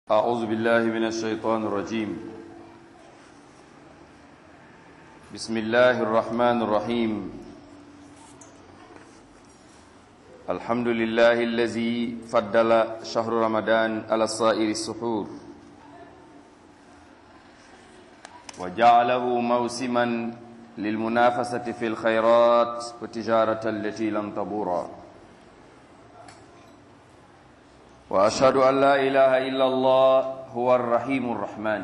أعوذ بالله من الشيطان الرجيم بسم الله الرحمن الرحيم الحمد لله الذي فضل شهر رمضان على سائر السحور وجعله موسما للمنافسة في الخيرات والتجارة التي لم تبورا وأشهد أن لا إله إلا الله هو الرحيم الرحمن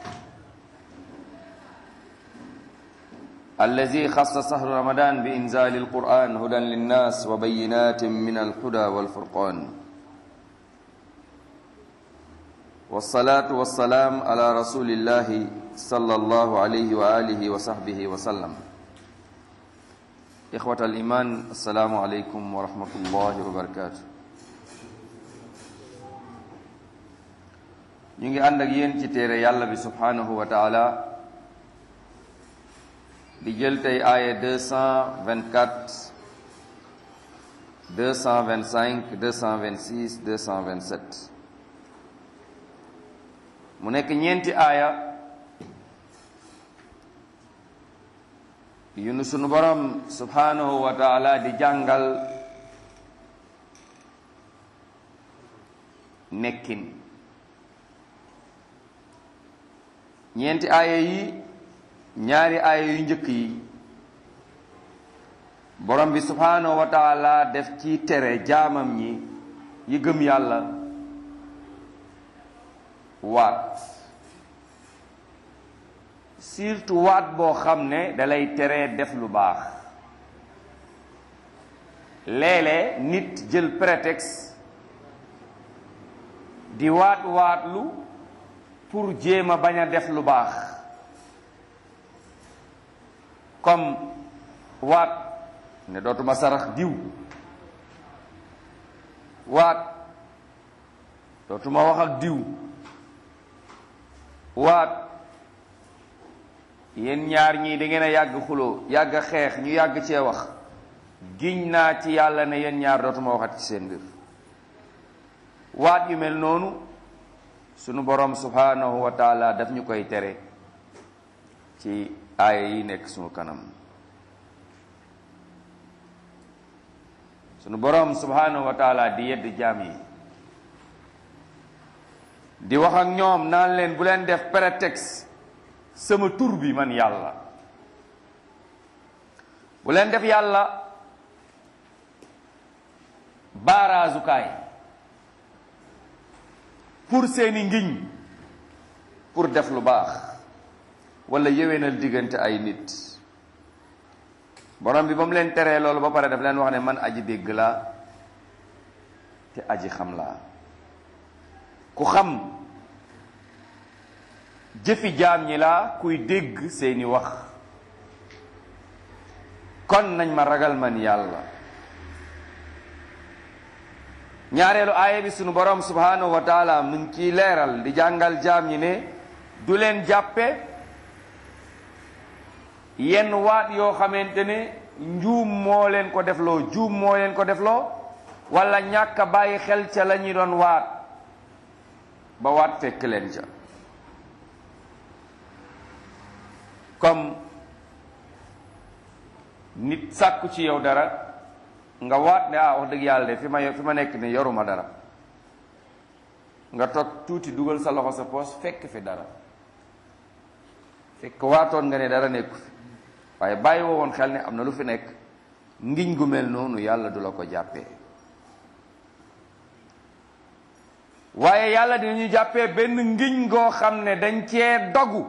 الذي خص شهر رمضان بإنزال القرآن هدى للناس وبينات من الهدى والفرقان والصلاة والسلام على رسول الله صلى الله عليه وآله وصحبه وسلم إخوة الإيمان السلام عليكم ورحمة الله وبركاته ñu ngi ànd ak yéen ci téere yàlla bi subhanahu wa taala di jël tey aaya 224 225 226 227 mu nekk ñeenti aaya yu nu sunu borom subhanahu wa taala di jàngal nekkin ñeenti aaya yi ñaari aaya yu njëkk yi borom bi subhanahu wa taala def ci tere jaamam ñi yi gëm yàlla waat surtout waat boo xam ne dalay tere def lu baax léeg-léeg nit jël prétexte di waat waatlu pour jéem a bañ a def lu baax comme waat ne dootuma sarax diw waat dootuma wax ak diw waat yéen ñaar ñii da ngeen a yàgg xuloo yàgg xeex ñu yàgg cee wax giñ naa ci yàlla ne yéen ñaar dootuma waxat ci seen mbir waat yu mel noonu sunu borom subhanahu wa taala daf ñu koy tere ci aaya yi nekk sunu kanam sunu borom subhanahu wa taala di yedd jaam yi di wax ak ñoom naan leen bu leen def prétexte sama tur bi man yàlla bu leen def yàlla baaraazukaay pour seeni ngiñ pour def lu baax wala yéwénal diggante ay nit borom bi ba mu leen teree loolu ba pare daf leen wax ne man aji dégg laa te aji xam laa ku xam jëfi jaam ñi laa kuy dégg seeni wax kon nañ ma ragal man yàlla ñaareelu aaya bi sunu borom subhanahu wa taala mu ngi ciy leeral di jàngal jaam ñi ne du leen jàppe yenn waat yoo xamante ne njuum moo leen ko defloo juum moo leen ko defloo wala ñàkk a bàyyi xel ca la ñuy doon waat ba waat fekk leen ca comme nit sàkku ci yow dara nga waat ne ah wax dëgg yàlla de fi ma fi ma nekk ni yoruma dara nga toog tuuti dugal sa loxo sa poos fekk fi dara fekk waatoon nga ne dara nekku fi waaye bàyyi woo woon xel ne am na lu fi nekk ngiñ gu mel noonu yàlla du la ko jàppee waaye yàlla dinañu jàppee benn ngiñ goo xam ne dañ cee dogu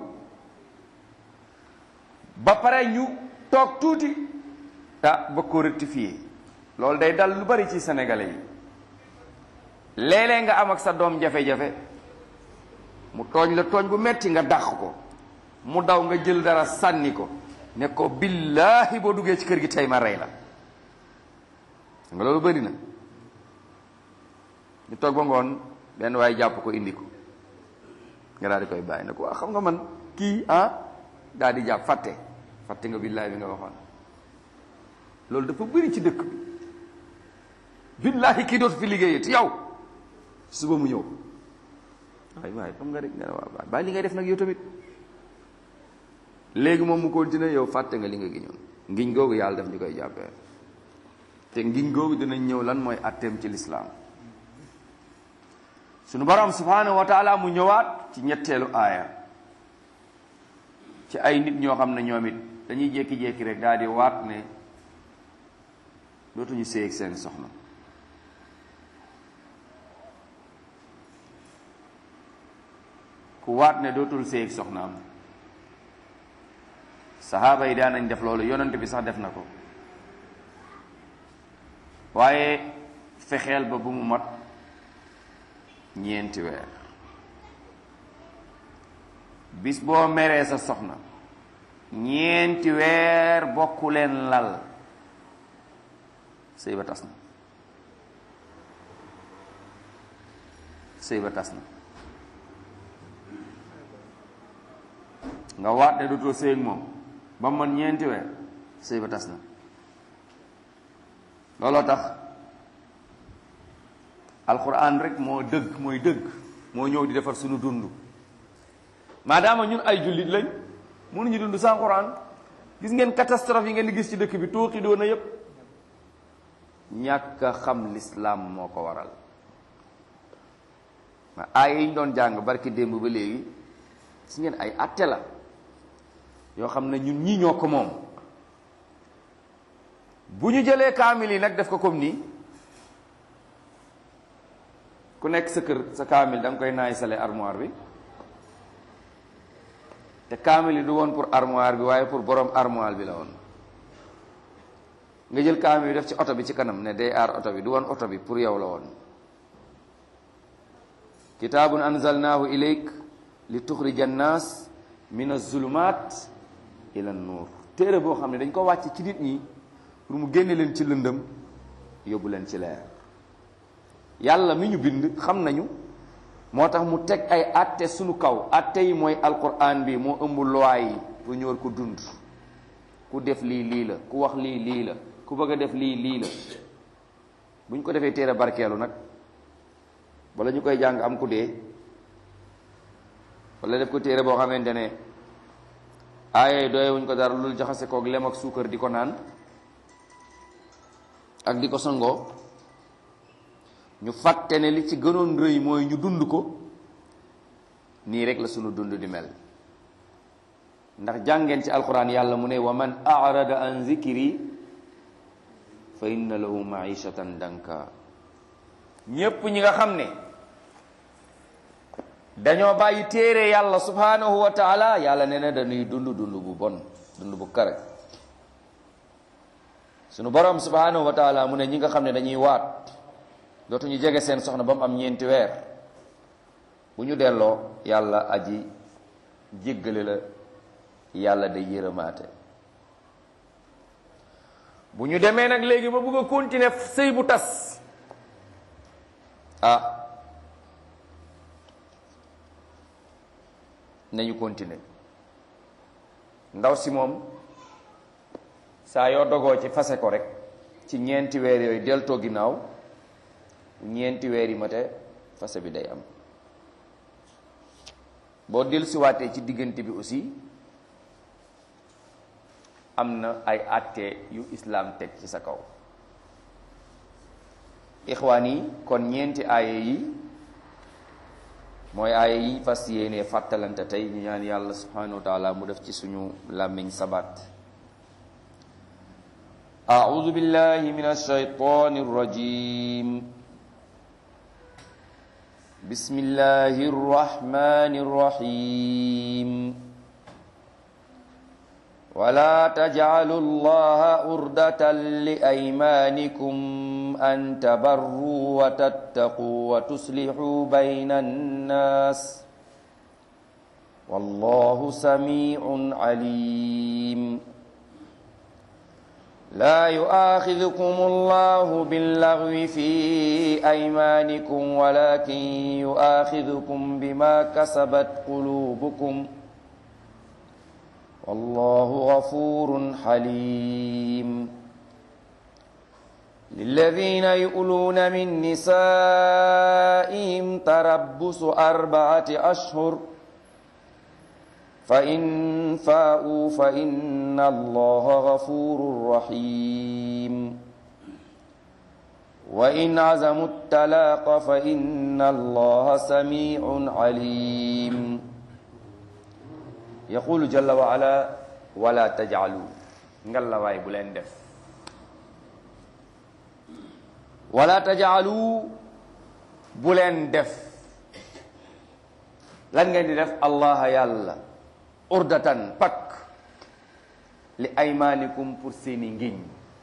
ba pare ñu toog tuuti ah ba ko rectifier loolu day dal lu bari ci sénégalais yi léeg-léeg nga am ak sa doom jafe-jafe mu tooñ la tooñ bu metti nga dàq ko mu daw nga jël dara sànni ko ne ko billaahi boo duggee ci kër gi tey ma rey la nga loolu bari na ñu toog ba ngoon benn waaye jàpp ko indi ko nga daal di koy bàyyi ne ko waa xam nga man kii ah daal di jàpp fàtte fàtte nga billaahi bi nga waxoon loolu dafa bëri ci dëkk bi billaahi kii dootu fi liggéeyee ti yow suba mu ñëw waay waay xam nga rek nga ne waaw waay bàyyi li ngay def nag yow tamit léegi moom mu continuer yow fàtte nga li nga giñoon ngiñ googu yàlla def ñu koy jàppee te ngiñ googu dinañ ñëw lan mooy atteem ci lislaam sunu borom subhanahu wa taala mu ñëwaat ci ñetteelu aaya ci ay nit ñoo xam ne ñoom it dañuy jékki-jékki rek daal di waat ne dootuñu séy ak seen soxna ku waat ne dootul séy ak soxnaam saxaaba yi daan nañ def loolu yonent bi sax def na ko waaye fexeel ba bu mu mat ñeenti weer bis boo meree sa soxna ñeenti weer bokku leen lal sëy ba tas na sëy ba tas na nga waat ne dootoo sëy ak moom ba mu man ñeenti weer sëy ba tas na looloo tax alquran rek moo dëgg mooy dëgg moo ñëw di defar suñu dund maadaama ñun ay jullit lañ mënuñu dund sans quran gis ngeen catastrophe yi ngeen di gis ci dëkk bi tooxi doona yépp ñàkk a xam lislaam moo ko waral ma aaya yi ñu doon jàng barki démb ba léegi gis ngeen ay atte la yoo xam ne ñun ñii ñoo ko moom bu ñu jëlee kaamil yi nag def ko comme nii ku nekk sa kër sa kaamil da nga koy naay sale armoire bi te kaamil yi du woon pour armoire bi waaye pour borom armoire bi la woon nga jël kaamil bi def ci oto bi ci kanam ne day aar oto bi du woon oto bi pour yow la woon kitaabun anzalnaahu ilayk li tuxrija annaas min azulumat ila nuur téere boo xam ne dañ ko wàcc ci nit ñi pour mu génne leen ci lëndëm yóbbu leen ci leer yàlla mi ñu bind xam nañu moo tax mu teg ay atte sunu kaw atte yi mooy alquran bi moo ëmb loi yi pour ñu war ko dund ku def lii lii la ku wax lii lii la ku bëgg a def lii lii la bu ñu ko defee téere barkeelu nag wala ñu koy jàng am ku dee wala def ko téere boo xamante ne aaye doye wuñ ko dara lul jaxase koog lem ak suukar di ko naan ak di ko sangoo ñu fàtte ne li ci gënoon rëy mooy ñu dund ko nii rek la sunu dund di mel ndax jàngeen ci alquran yàlla mu ne wa man arada an zikri fa inna lahu maishatan danka ñépp ñi nga xam ne dañoo bàyyi téere yàlla subhanahu wa taala yàlla nee na dañuy dund dund bu bon dund bu kare sunu borom subhanahu wa taala mu ne ñi nga xam ne dañuy waat dootuñu jege seen soxna ba mu am ñeenti weer bu ñu delloo yàlla aji jéggale la yàlla day yërëmaate bu ñu demee nag léegi ba bëgg a continuer sëy bu tas ah nañu continuer ndaw si moom saa yoo dogoo ci fase ko rek ci ñeenti weer yooyu deltoo ginnaaw ñeenti weer yi mate fase bi day am boo dellusiwaatee ci diggante bi aussi am na ay àtte yu islaam teg ci sa kaw ixwaan yi kon ñeenti aaye yi mooy aaye yi fas yéene fàttalante tey ñu ñaan yàlla subhanahu wa taala mu def ci suñu làmmiñ sabat أعوذ بالله من الشيطان الرجيم بسم الله الرحمن الرحيم ولا تجعلوا الله أردة لأيمانكم أن تبروا وتتقوا وتصلحوا بين الناس والله سميع عليم لا يؤاخذكم الله باللغو في أيمانكم ولكن يؤاخذكم بما كسبت قلوبكم والله غفور حليم للذين يؤلون من نسائهم تربص أربعة أشهر فإن فاءوا فإن الله غفور رحيم وإن عزموا الطلاق فإن الله سميع عليم يقول جل وعلا ولا تجعلوا ngalla waay bu leen def wala tajaalu bu leen def lan ngeen di def allah yàlla urdatan pak li aymanikum pour seeni ngiñ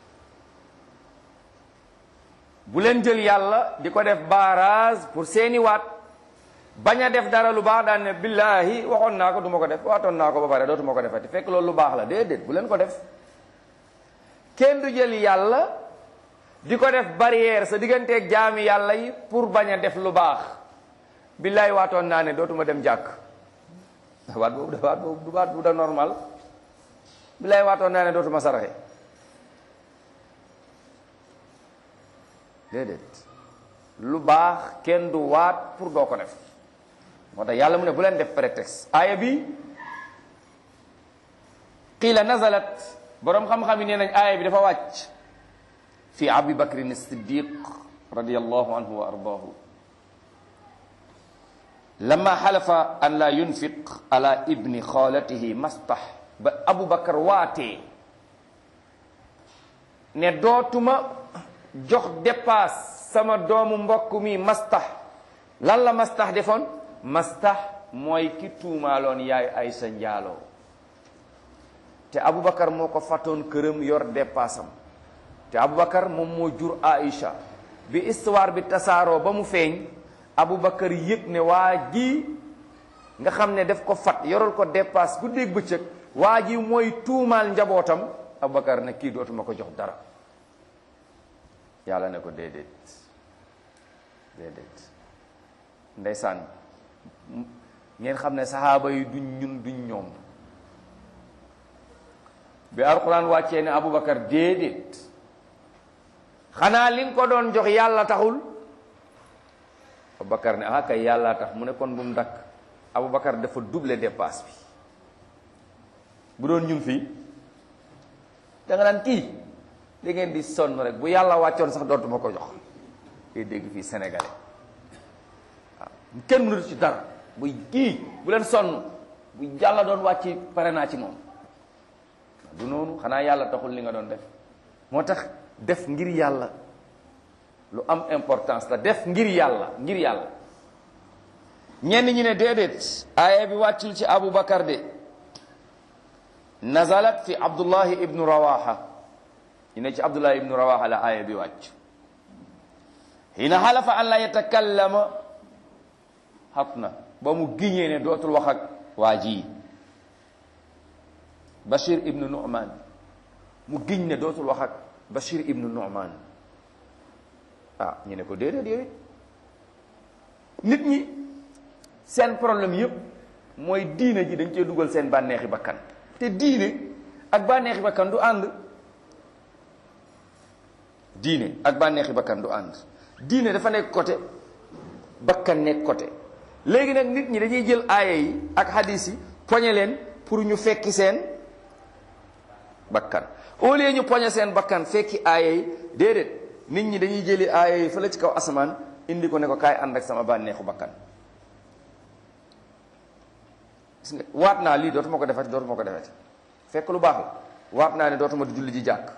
bu leen jël yàlla di ko def barrage pour seeni waat bañ a def dara lu baax daan ne billahi waxoon naa ko du ma ko def waatoon naa ko ba pare dootuma ko defati fekk loolu lu baax la déedéet bu leen ko def kenn du jël yàlla di ko def barrière sa digganteeg jaami yàlla yi pour bañ a def lu baax billaay waatoon naa ne dootuma dem jàkk waat boobu da waat boobu du waat bu da normal billaay waatoon naa ne dootuma saraxe déedéet lu baax kenn du waat pour doo ko def moo tax yàlla mu ne bu leen def prétexte aaya bi qiila nazalat boroom xam-xam yi nee nañ aaya bi dafa wàcc fi abi bakrin siddiq radiallahu anhu wa ardaahu lama xalafa an la yunfiq ala ibni xaalatihi mastah ba abu bakar waatee ne dootuma jox dépasse sama doomu mbokk mi mastah lan la mastah defoon mastah mooy ki tuumaaloon yaay ay sa njaaloo te aboubacar moo ko fàttoon këram yor dépassam te aboubacar moom moo jur aïcha bi histoire bi tasaaroo ba mu feeñ aboubacar yëg ne waa ji nga xam ne daf ko fat yoral ko dépasse guddeeg bëccëg waa ji mooy tuumaal njabootam aboubacar ne kii dootuma ko jox dara yàlla ne ko déedéet déedéet ndeysaan ngeen xam ne saxaaba yi duñ ñun duñ ñoom bi alquran wàccee ne aboubacar déedéet xanaa li nga ko doon jox yàlla taxul aboubacar ne ah kay yàlla tax mu ne kon bu mu dakk aboubacar dafa double dépasse bi bu doon ñun fii da nga naan kii da ngeen di sonn rek bu yàlla wàccoon sax dootuma ko jox ngay dégg fii sénégalais waaw kenn mënatu ci dara buy kii bu leen sonn bu yàlla doon wàcc pare naa ci moom du noonu xanaa yàlla taxul li nga doon def moo tax def ngir yàlla lu am importance la def ngir yàlla ngir yàlla ñenn ñi ne déedéet aaya bi wàccul ci Abu Bakar de nazalat fi Abdullahi ibnu Rawaha ñu ne ci Abdullahi ibnu Rawaha la aaya bi wàcc hina xalafa an la yatakallama xat na ba mu giñee ne dootul wax ak waa ji Bashir ibnu Nu'man mu giñ ne dootul wax ak Bashir ibnu Nu'man ah ñu ne ko déedéet yow nit ñi seen problème yépp mooy diine ji dañ cee dugal seen bànneexi bakkan te diine ak bànneexi bakkan du ànd diine ak bànneexi bakkan du ànd diine dafa nekk côté bakkan nekk côté léegi nag nit ñi dañuy jël aaya yi ak hadis yi poñe leen pour ñu fekki seen bakkan au lieu ñu poñe seen bakkan fekki aaya yi déedéet nit ñi dañuy jëli aaya yi fële ci kaw asamaan indi ko ne ko kaay ànd ak sama bànneexu bakkan gis nga waat naa lii dootuma ko defati dootuma ko defati fekk lu baax la waat naa ne dootuma di julli ji jàkk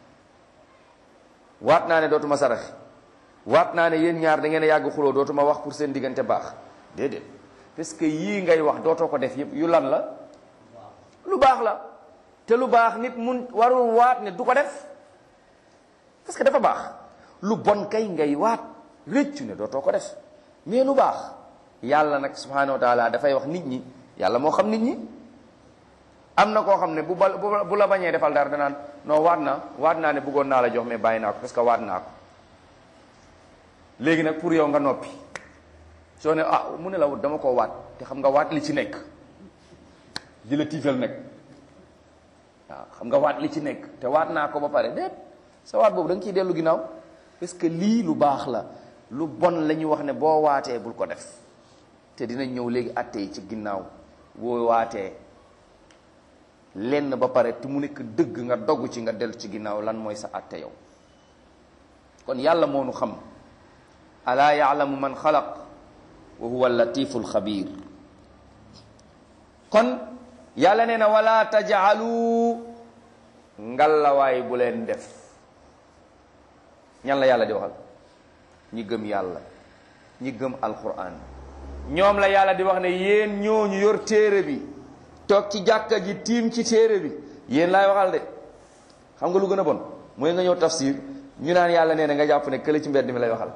waat naa ne dootuma sarax waat naa ne yéen ñaar da ngeen a yàgg xuloo dootuma wax pour seen diggante baax déedéet parce que yii ngay wax dootoo ko def yëpp yu lan la lu baax la te lu baax nit mun warul waat ne du ko def parce que dafa baax lu bon kay ngay waat réccu ne dootoo ko def mais lu baax yàlla nag subhanahu wa taala dafay wax nit ñi yàlla moo xam nit ñi am na koo xam ne bu ba bu la bañee defal dara danaan non waat naa waat naa ne bëggoon naa la jox mais bàyyi naa ko parce que waat naa ko léegi nag pour yow nga noppi soo ne ah mu ne la dama koo waat te xam nga waat li ci nekk di la tiital nag waaw xam nga waat li ci nekk te waat naa ko ba pare déet sa waat boobu da nga ciy dellu ginnaaw parce que lii lu baax la lu bon la ñu wax ne boo waatee bul ko def te dinañ ñëw léegi atte yi ci ginnaaw boo waatee lenn ba pare te mu nekk dëgg nga dogg ci nga dellu ci ginnaaw lan mooy sa atte yow kon yàlla moo nu xam alaa yaalamu man xalaq wa huwa latifu alxabir kon yàlla nee na wala tajaalu ngallawaay bu leen def ñan la yàlla di waxal ñi gëm yàlla ñi gëm alquran ñoom la yàlla di wax ne yéen ñooñu yor téere bi toog ci jàkka ji tiim ci téere bi yéen laay waxal de xam nga lu gën a bon mooy nga ñëw tafsir ñu naan yàlla nee na nga jàpp ne kële ci mbedd mi lay waxal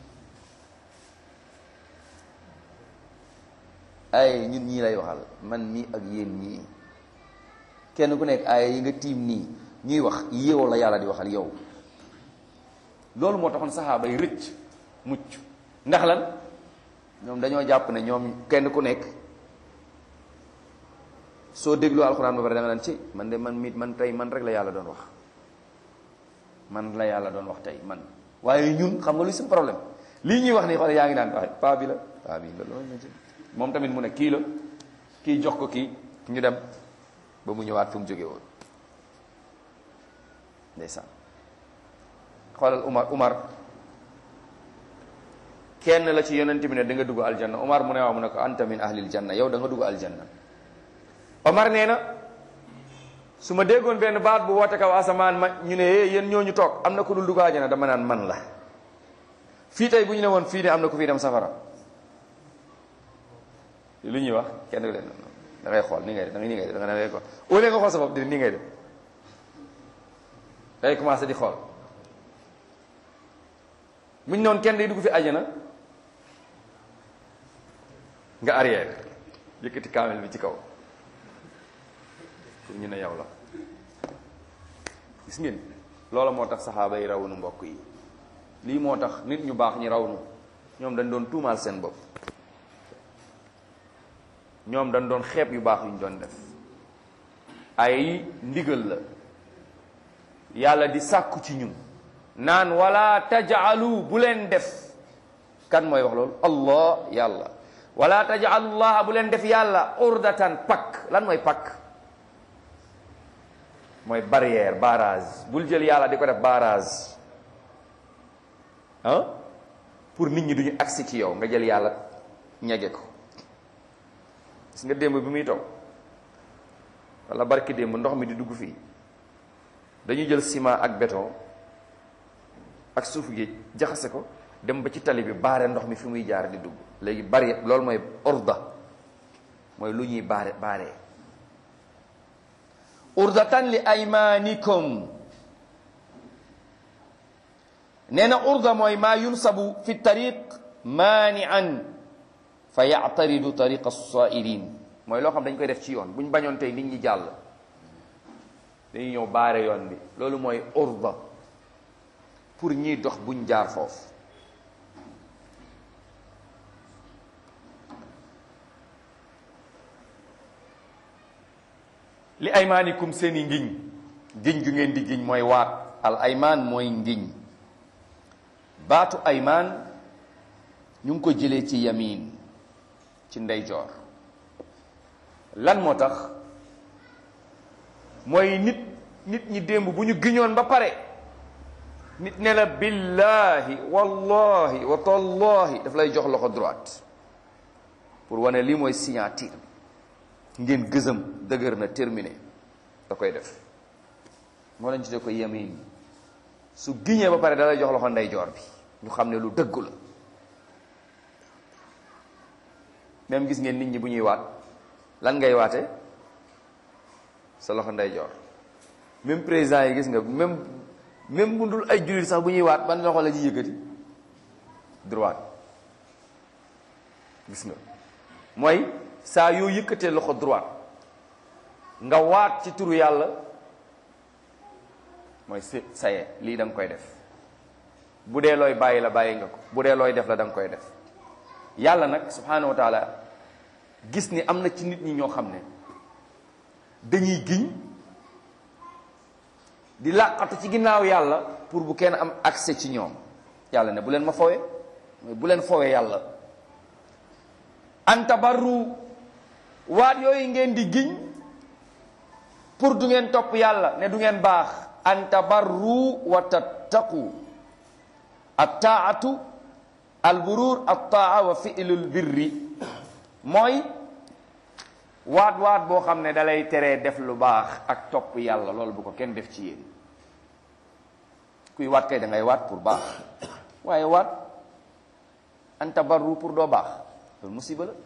ay ñun ñii lay waxal man mii ak yéen ñii kenn ku nekk ay yi nga tiim nii ñuy wax yow la yàlla di waxal yow loolu moo taxoon saxaaba yi rëcc mucc ndax lan ñoom dañoo jàpp ne ñoom kenn ku nekk soo dégloo alxuraan ba pare da nga naan ci man de man mit man tey man rek la yàlla doon wax man la yàlla doon wax tey man waaye ñun xam nga luy seen problème lii ñuy wax nii xoole yaa ngi naan waaye paa bi la paa bi la loolu na ci moom tamit mu ne kii la kii jox ko kii ñu dem ba mu ñëwaat fu mu jóge woon ndeysaan xoolal Umar Umar kenn la ci yonent bi ne da nga dugg aljanna Umar mu ne waaw mu ne ko anta min ahlil janna yow da nga dugg aljanna Umar nee na su ma déggoon benn baat bu woote kaw asamaan ma ñu ne eh yéen ñooñu toog am na ku dul dugg aljanna dama naan man la fii tey bu ñu ne woon fii ne am na ku fii dem safara lu ñuy wax kenn du leen da ngay xool ni ngay def da ngay ni ngay def da ngay ko au lieu nga xool sa bopp di ni ngay def day commencé di xool bu ñu noonu kenn day dugg fi àjjana nga arrière yëkkati kaamel bi ci kaw pour ñu ne yow la gis ngeen loola moo tax saxaaba yi raw nu mbokk yi lii moo tax nit ñu baax ñi raw nu ñoom dañ doon tuumaal seen bopp ñoom dañ doon xeeb yu baax yu ñu doon def ay ndigal la yàlla di sàkku ci ñun naan wala tajaalu bu leen def kan mooy wax loolu allah yàlla wala tajaalu llaha bu leen def yàlla urdatan pakk lan mooy pakk mooy barrière barrage bul jël yàlla di ko def barrage ah pour nit ñi duñu agsi ci yow nga jël yàlla ñege ko gis nga démb bi muy taw wala barki démb ndox mi di dugg fii dañu jël ciment ak béton ak suufu géej jaxase ko dem ba ci tali bi baare ndox mi fi muy jaar di dugg léegi bari loolu mooy urda mooy lu ñuy baare baaree urdatan li aymanikum nee na urda mooy maa yunsabu fi tariq maanian fa yactaridu tariqa as-saa'ilin mooy loo xam dañ koy def ci yoon bu ñu bañoon tey nit ñi jàll dañuy ñëw baare yoon bi loolu mooy urda pour ñiy dox buñ jaar foofu li aymaanikum seeni ngiñ giñ gu ngeen di giñ mooy waat al aymaan mooy ngiñ baatu aymaan ñu ngi ko jëlee ci yamin ci ndeyjoor lan moo tax mooy nit nit ñi démb bu ñu giñoon ba pare nit ne la billahi wallahi wa tallahi daf lay jox loxo droite pour wane lii mooy signature ngeen gësam dëgër na terminé da koy def moo lañ tuddee ko yamin su giñee ba pare da lay jox loxo ndeyjoor bi ñu xam ne lu dëggu la même gis ngeen nit ñi bu ñuy waat lan ngay waate sa loxo ndeyjoor même président yi gis nga même même bu dul ay jullit sax bu ñuy waat ban loxo la ñuy yëkkati droite gis nga mooy saa yoo yëkkatee loxo droite nga waat ci turu yàlla mooy sa saye lii da nga koy def bu dee looy bàyyi la bàyyi nga ko bu dee looy def la da nga koy def yàlla nag subhanahu wa taala gis ni am na ci nit ñi ñoo xam ne dañuy giñ di làqatu ci ginnaaw yàlla pour bu kenn am accès ci ñoom yàlla ne bu leen ma fowe mooy bu leen fowe yàlla an tabarru waat yooyu ngeen di giñ pour du ngeen topp yàlla ne du ngeen baax an tabarru wa tattaqu attaatu alburur attaa wa fi'lul birri mooy waat waat boo xam ne dalay teree def lu baax ak topp yàlla loolu bu ko kenn def ci yéen kuy waat kay da ngay waat pour baax waaye waat an tabarru pour doo baax loolu musiba la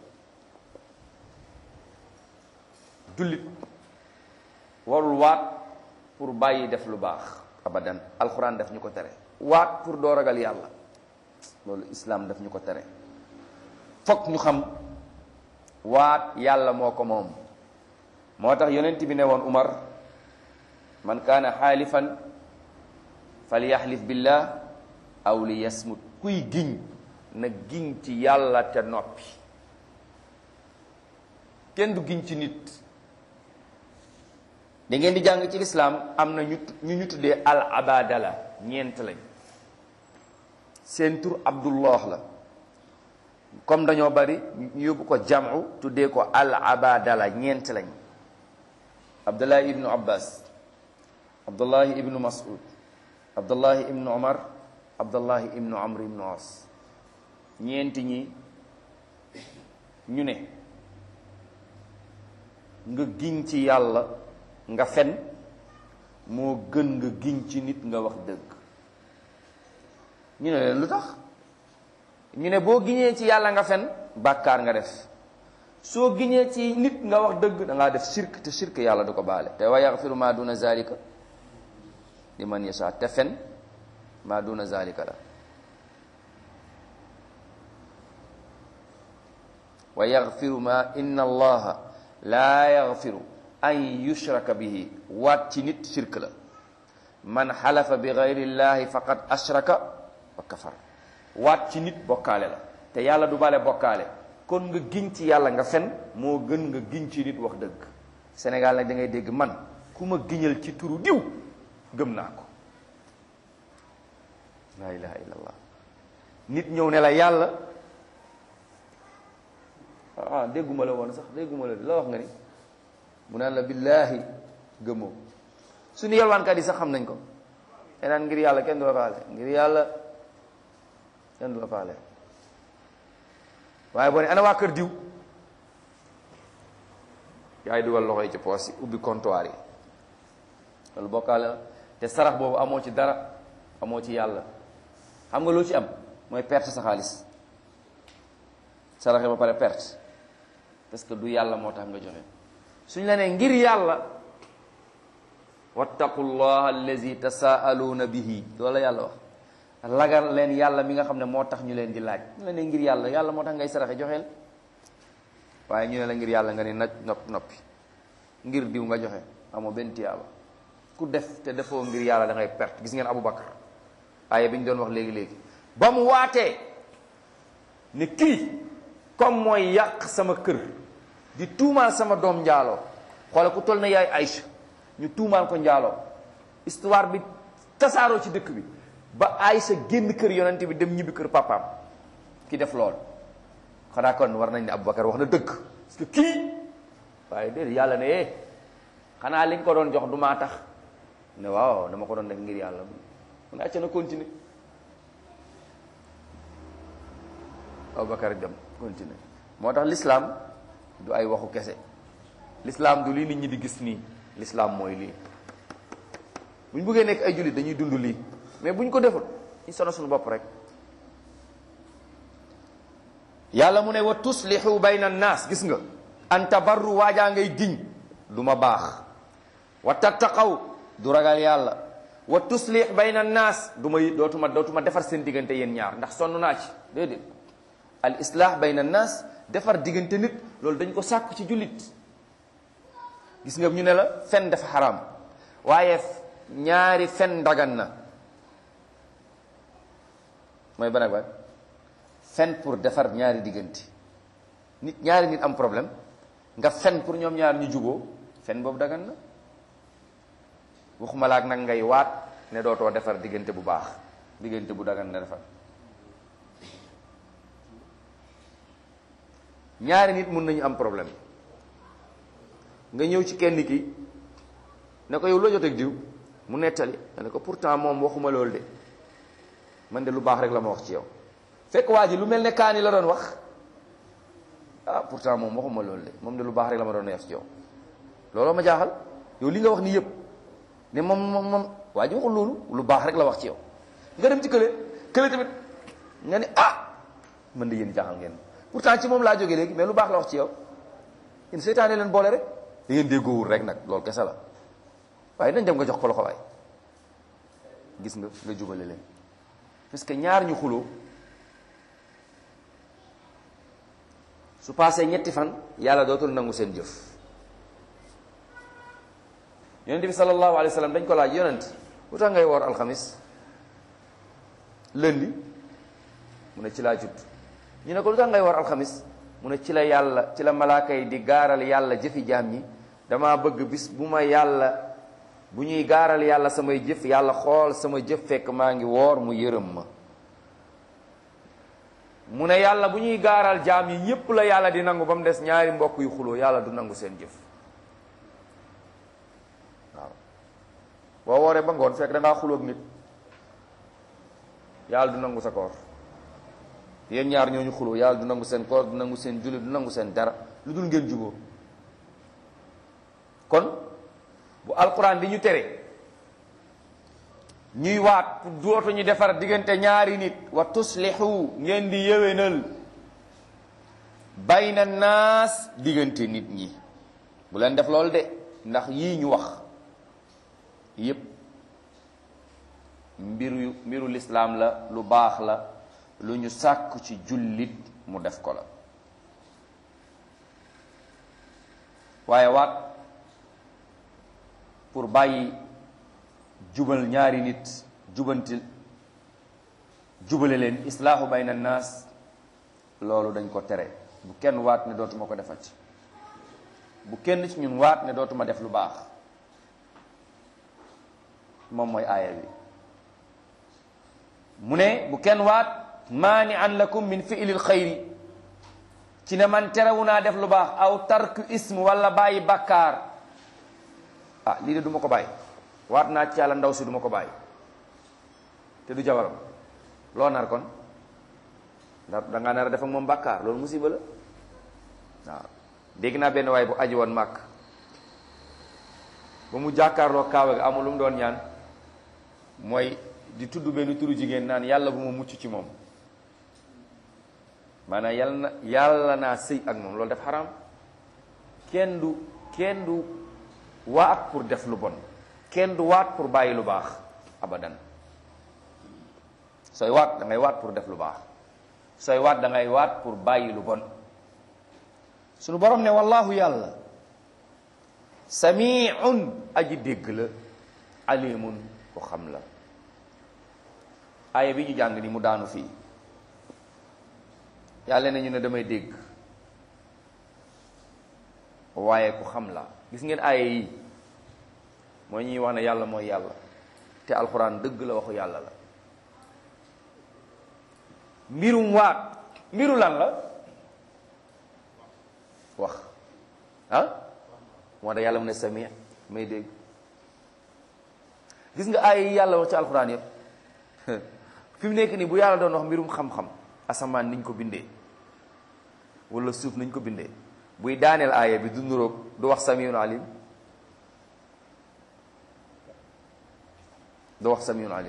jullit warul waat pour bàyyi def lu baax abadan alxuraan daf ñu ko tere waat pour doo ragal yàlla loolu islaam daf ñu ko tere fokk ñu xam waat yàlla moo ko moom moo tax yonent bi ne woon Umar man kaana xaalifan falyaxlif billah aw li yasmut kuy giñ na giñ ci yàlla te noppi kenn du giñ ci nit da ngeen di jàng ci lislaam am na ñu ñu ñu tuddee al abadala ñeent lañ seen tur abdullah la comme dañoo bari ñu yóbbu ko jamu tuddee ko al abadala ñeent lañ abdullahi ibnu abbas abdullahi ibnu mas'ud abdullahi ibnu omar abdullahi ibnu amr ibnu as ñeenti ñi ñu ne nga giñ ci yàlla nga fen moo gën nga giñ ci nit nga wax dëgg ñu ne leen lu tax ñu ne boo giñee ci yàlla nga fen bàkkaar nga def soo giñee ci nit nga wax dëgg da ngaa def shirk te shirk yàlla du ko baale te wa yaxfiru ma duna zalika liman yasha te fen ma duna zalika la wa yaxfiru ma inna allaha laa yaxfiru an yushraka bihi waat ci nit shirk la man xalafa bi gayri llahi faqad ashraka wa kafar waat ci nit bokkaale la te yàlla du bale bokkaale kon nga giñ ci yàlla nga fen moo gën nga giñ ci nit wax dëgg Sénégal nag da ngay dégg man ku ma giñal ci turu diw gëm naa ko la ilaha illallah nit ñëw ne la yàlla ah dégguma la woon sax dégguma la la wax nga ni mu naan la billaahi gëmoo suñu yelwaankat yi sax xam nañ ko te naan ngir yàlla kenn du la faale ngir yàlla kenn du la faale waaye boo ne ana waa kër diw yaay dugal loxo yi ci poos yi ubbi comptoir yi loolu bokkaale la te sarax boobu amoo ci dara amoo ci yàlla xam nga loo ci am mooy perte sa xaalis saraxe ba pare perte parce que du yàlla moo tax nga joxe suñ la nee ngir yàlla wattaqullaha allazi tasaaluuna bihi loolu la yàlla wax lagal leen yàlla mi nga xam ne moo tax ñu leen di laaj ñu la ne ngir yàlla yàlla moo tax ngay saraxe joxeel waaye ñu ne la ngir yàlla nga ne naj nopp noppi ngir diw nga joxe amoo benn tiyaaba ku def te defoo ngir yàlla da ngay perte gis ngeen Aboubacar waaye bi ñu doon wax léegi-léegi ba mu waatee ne kii comme mooy yàq sama kër di tuumaal sama doom njaaloo xoole ku toll na yaay Aïcha ñu tuumaal ko njaaloo histoire bi tasaaroo ci dëkk bi ba Aïcha génn kër yonent bi dem ñibbi kër papaam ki def lool xanaa kon war nañ ne Aboubacar wax na dëgg parce que kii waaye déedéet yàlla ne eh xanaa li nga ko doon jox du maa tax ne waaw dama ko doon def ngir yàlla mun acca na continuer Aboubacar dem continuer moo tax l'islam du ay waxu kese l'islam du lii nit ñi di gis nii l'islam mooy lii bu ñu bëggee nekk ay jullit dañuy dund lii mais bu ñu ko deful ñu sono suñu bopp rek yàlla mu ne wa tuslihu bayna naas gis nga an tabarru waajaa ngay giñ du ma baax wa tattaqaw du ragal yàlla wa tuslih bayna naas du ma dootuma dootuma defar seen diggante yéen ñaar ndax sonn naa ci déedéet al islah bayna naas defar diggante nit loolu dañ ko sàkku ci jullit gis nga ñu ne la fen dafa xaraam waaye ñaari fen dagan na mooy ban ak ban fen pour defar ñaari diggante nit ñaari nit am problème nga fen pour ñoom ñaar ñu juboo fen boobu dagan na waxuma laak nag ngay waat ne dootoo defar diggante bu baax diggante bu dagan na defar ñaari nit mun nañu am problème nga ñëw ci kenn ki ne ko yow loo joteeg diw mu nettali nga ne ko pourtant moom waxuma loolu de man de lu baax rek la ma wax ci yow fekk waa ji lu mel ne kaani la doon wax ah pourtant moom waxuma loolu de moom de lu baax rek la ma doon wax ci yow looloo ma jaaxal yow li nga wax ni yëpp ne moom moom moom waa ji waxul loolu lu baax rek la wax ci yow nga dem ci kële kële tamit nga ne ah man de yéen jaaxal ngeen pourtant ci moom laa jógee léegi mais lu baax la wax ci yow yéen seytaane leen boole rek da ngeen déggoowul rek nag loolu kese la waaye nañ dem nga jox ko loxo waay gis nga nga jubale leen parce que ñaar ñu xuloo su paasee ñetti fan yàlla dootul nangu seen jëf yonent bi sallallahu alayhi wa sallam dañ ko laaj yonent lu tax ngay woor alxamis lundi mu ne ci laa judd ñu ne ko lu tax ngay woor alxamis mu ne ci la yàlla ci la malaaka yi di gaaral yàlla jëfi jaam ñi dama bëgg bis bu ma yàlla bu ñuy gaaral yàlla samay jëf yàlla xool sama jëf fekk maa ngi woor mu yërëm ma mu ne yàlla bu ñuy gaaral jaam yi ñépp la yàlla di nangu ba mu des ñaari mbokk yu xuloo yàlla du nangu seen jëf waaw boo wooree ba ngoon fekk da ngaa xulóog nit yàlla du nangu sa koor yéen ñaar ñooñu xuloo yàlla du nangu seen koor du nangu seen julli du nangu seen dara lu dul ngeen juboo kon bu alquran di ñu tere ñuy waat pour dootu ñu defar diggante ñaari nit wa tuslihu ngeen di yéwénal bayna naas diggante nit ñi bu leen def loolu de ndax yii ñu wax yépp mbiru mbiru lislaam la lu baax la lu ñu sàkku ci jullit mu def ko la waaye waat pour bàyyi jubal ñaari nit jubantil jubale leen islaahu bayna naas loolu dañ ko tere bu kenn waat ne dootuma ko defati bu kenn ci ñun waat ne dootuma def lu baax moom mooy aaya bi mu ne bu kenn waat maani an lakum min fi'lil xayri ci ne man terewu naa def lu baax aw tarku ism wala bàyyi bakkaar ah lii de du ma ko bàyyi waat naa ci yàlla ndaw si du ma ko bàyyi te du jabaram loo nar kon ndax da ngaa nar a def ak moom bàkkaar loolu musiba la waaw dégg naa benn waay bu aji woon màkk ba mu jàkkaarloo kaawa gi amul lu mu doon ñaan mooy di tudd benn turu jigéen naan yàlla bu ma mucc ci moom maanaam yàlla na yàlla naa sëy ak moom loolu def xaraam kenn du kenn du waat pour def lu bon kenn du waat pour bàyyi lu baax abadan sooy waat da ngay waat pour def lu baax sooy waat da ngay waat pour bàyyi lu bon sunu borom ne wallahu yàlla samiun aji dégg la alimun ko xam la aaya bi ñu jàng ni mu daanu fii yàlla ne ñu ne damay dégg waaye ku xam la gis ngeen aaya yi mooy ñuy wax ne yàlla mooy yàlla te alxuraan dëgg la waxu yàlla la mbirum waat mbiru lan la wax ah moo tax yàlla mu ne sami may dégg gis nga aaya yi yàlla wax ci alxuraan yëpp fi mu nekk nii bu yàlla doon wax mbirum xam-xam asamaan niñ ko bindee wala suuf nañ ko bindee buy daaneel aaya bi du nuroog du wax samiun alim du wax samiun alim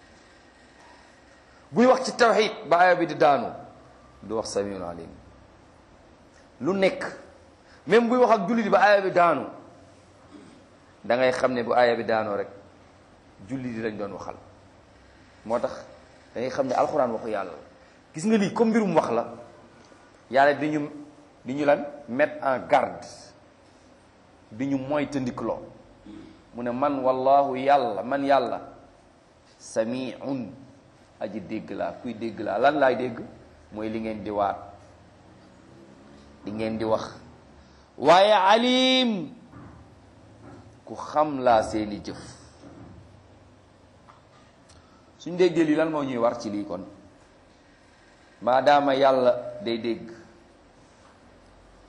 buy wax ci tawxid ba aaya bi di daanu du wax samiun alim lu nekk même buy wax ak jullit ba aaya bi daanu da ngay xam ne bu aaya bi daanoo rek jullit yi lañ doon waxal moo tax da ngay xam ne alxuraan waxu yàlla la gis nga lii comme mbirum wax la yàlla di ñu di ñu lan mettre en garde di ñu moytandikuloo mu ne man wallahu yàlla man yàlla samiun aji dégg laa kuy dégg laa lan laay dégg mooy li ngeen di waat li ngeen di wax waaye alim ku xam laa seeni jëf suñ déggee lii lan moo ñuy war ci lii kon maadaama yàlla day dégg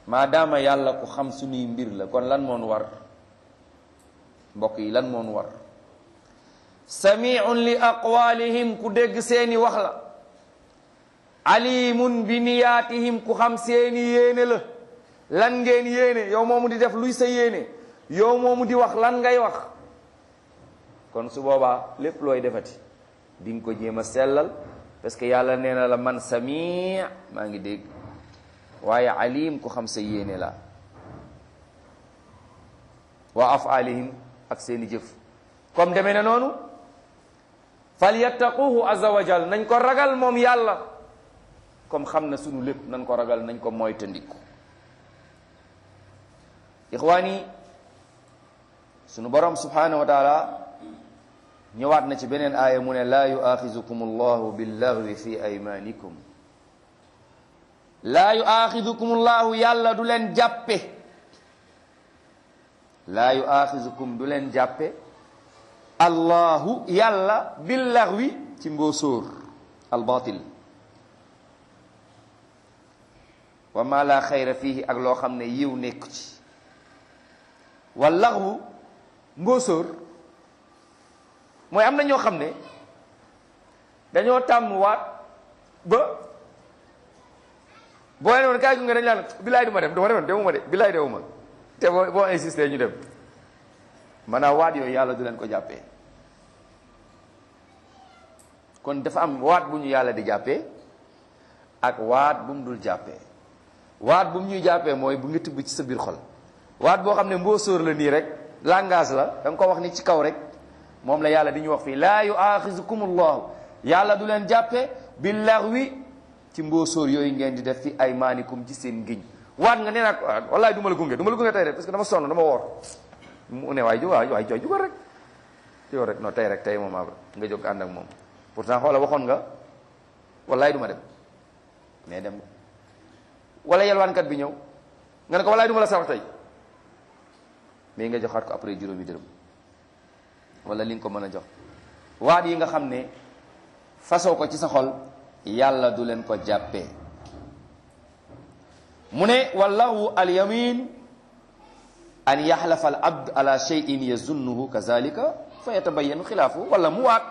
maadaama yàlla ku xam suñuy mbir la kon lan moonu war mbokk yi lan moonu war samiun li aqwalihim ku dégg seeni wax la alimun bi niyaatihim ku xam seeni yéene la lan ngeen yéene yow moomu di def luy sa yéene yow moomu di wax lan ngay wax kon su boobaa lépp looy defati di nga ko jéem a sellal parce que yàlla nee na la man sami maa ngi dégg waaye alim ku xam sa yéene la wa afalihim ak seeni jëf comme demee na noonu falyattaquhu azza wa jal nañ ko ragal moom yàlla comme xam na sunu lépp nañ ko ragal nañ ko moytandiku ixwaani sunu borom subhanahu wa taala ñëwaat na ci beneen aaya mu ne laa yuaxizukum allahu billaghwi fi aymanikum laa yuaxizukum allahu yàlla du leen jàppe laa yuaxizukum du leen jàppe allahu yàlla billaghwi ci mbóosóor albatil wa ma la xayra fihi ak loo xam ne yiw nekku ci wa laghwu mbóosóor mooy am na ñoo xam ne dañoo tàmm waat ba boo leen woon kaay gu nga dañ laan bilaay du ma dem du ma demoon demuma de bilaay demuma te boo boo insisté ñu dem maanaam waat yooyu yàlla du leen ko jàppee kon dafa am waat bu ñu yàlla di jàppee ak waat bu mu dul jàppee waat bu mu ñuy jàppee mooy bu nga tibb ci sa biir xol waat boo xam ne mboo sóor la nii rek langage la da nga ko wax ni ci kaw rek moom la yàlla di ñu wax fii laa yuaxizukum allahu yàlla du leen jàppe billaghwi ci mbóosóor yooyu ngeen di def fi aymaanikum ci seen ngiñ waat nga nee nag wallaay du ma la gunge du ma la gunge tey rek parce que dama sonn dama woor mu ne waay ju waay waay jugal rek yow rek non tey rek tey moom nga jóg ànd ak moom pourtant xoola waxoon nga wallaay du ma dem mais dem wala yelwaankat bi ñëw nga ne ko wallaay du ma la sarax tey mais nga joxaat ko après juróomi dërëm wala li nga ko mën a jox waat yi nga xam ne fasoo ko ci sa xol yàlla du leen ko jàppee mu ne wallahu alyamin an yaxlafa al abd ala cheyin yazunnuhu kazalika fa yatabayanu xilaafu wala mu waat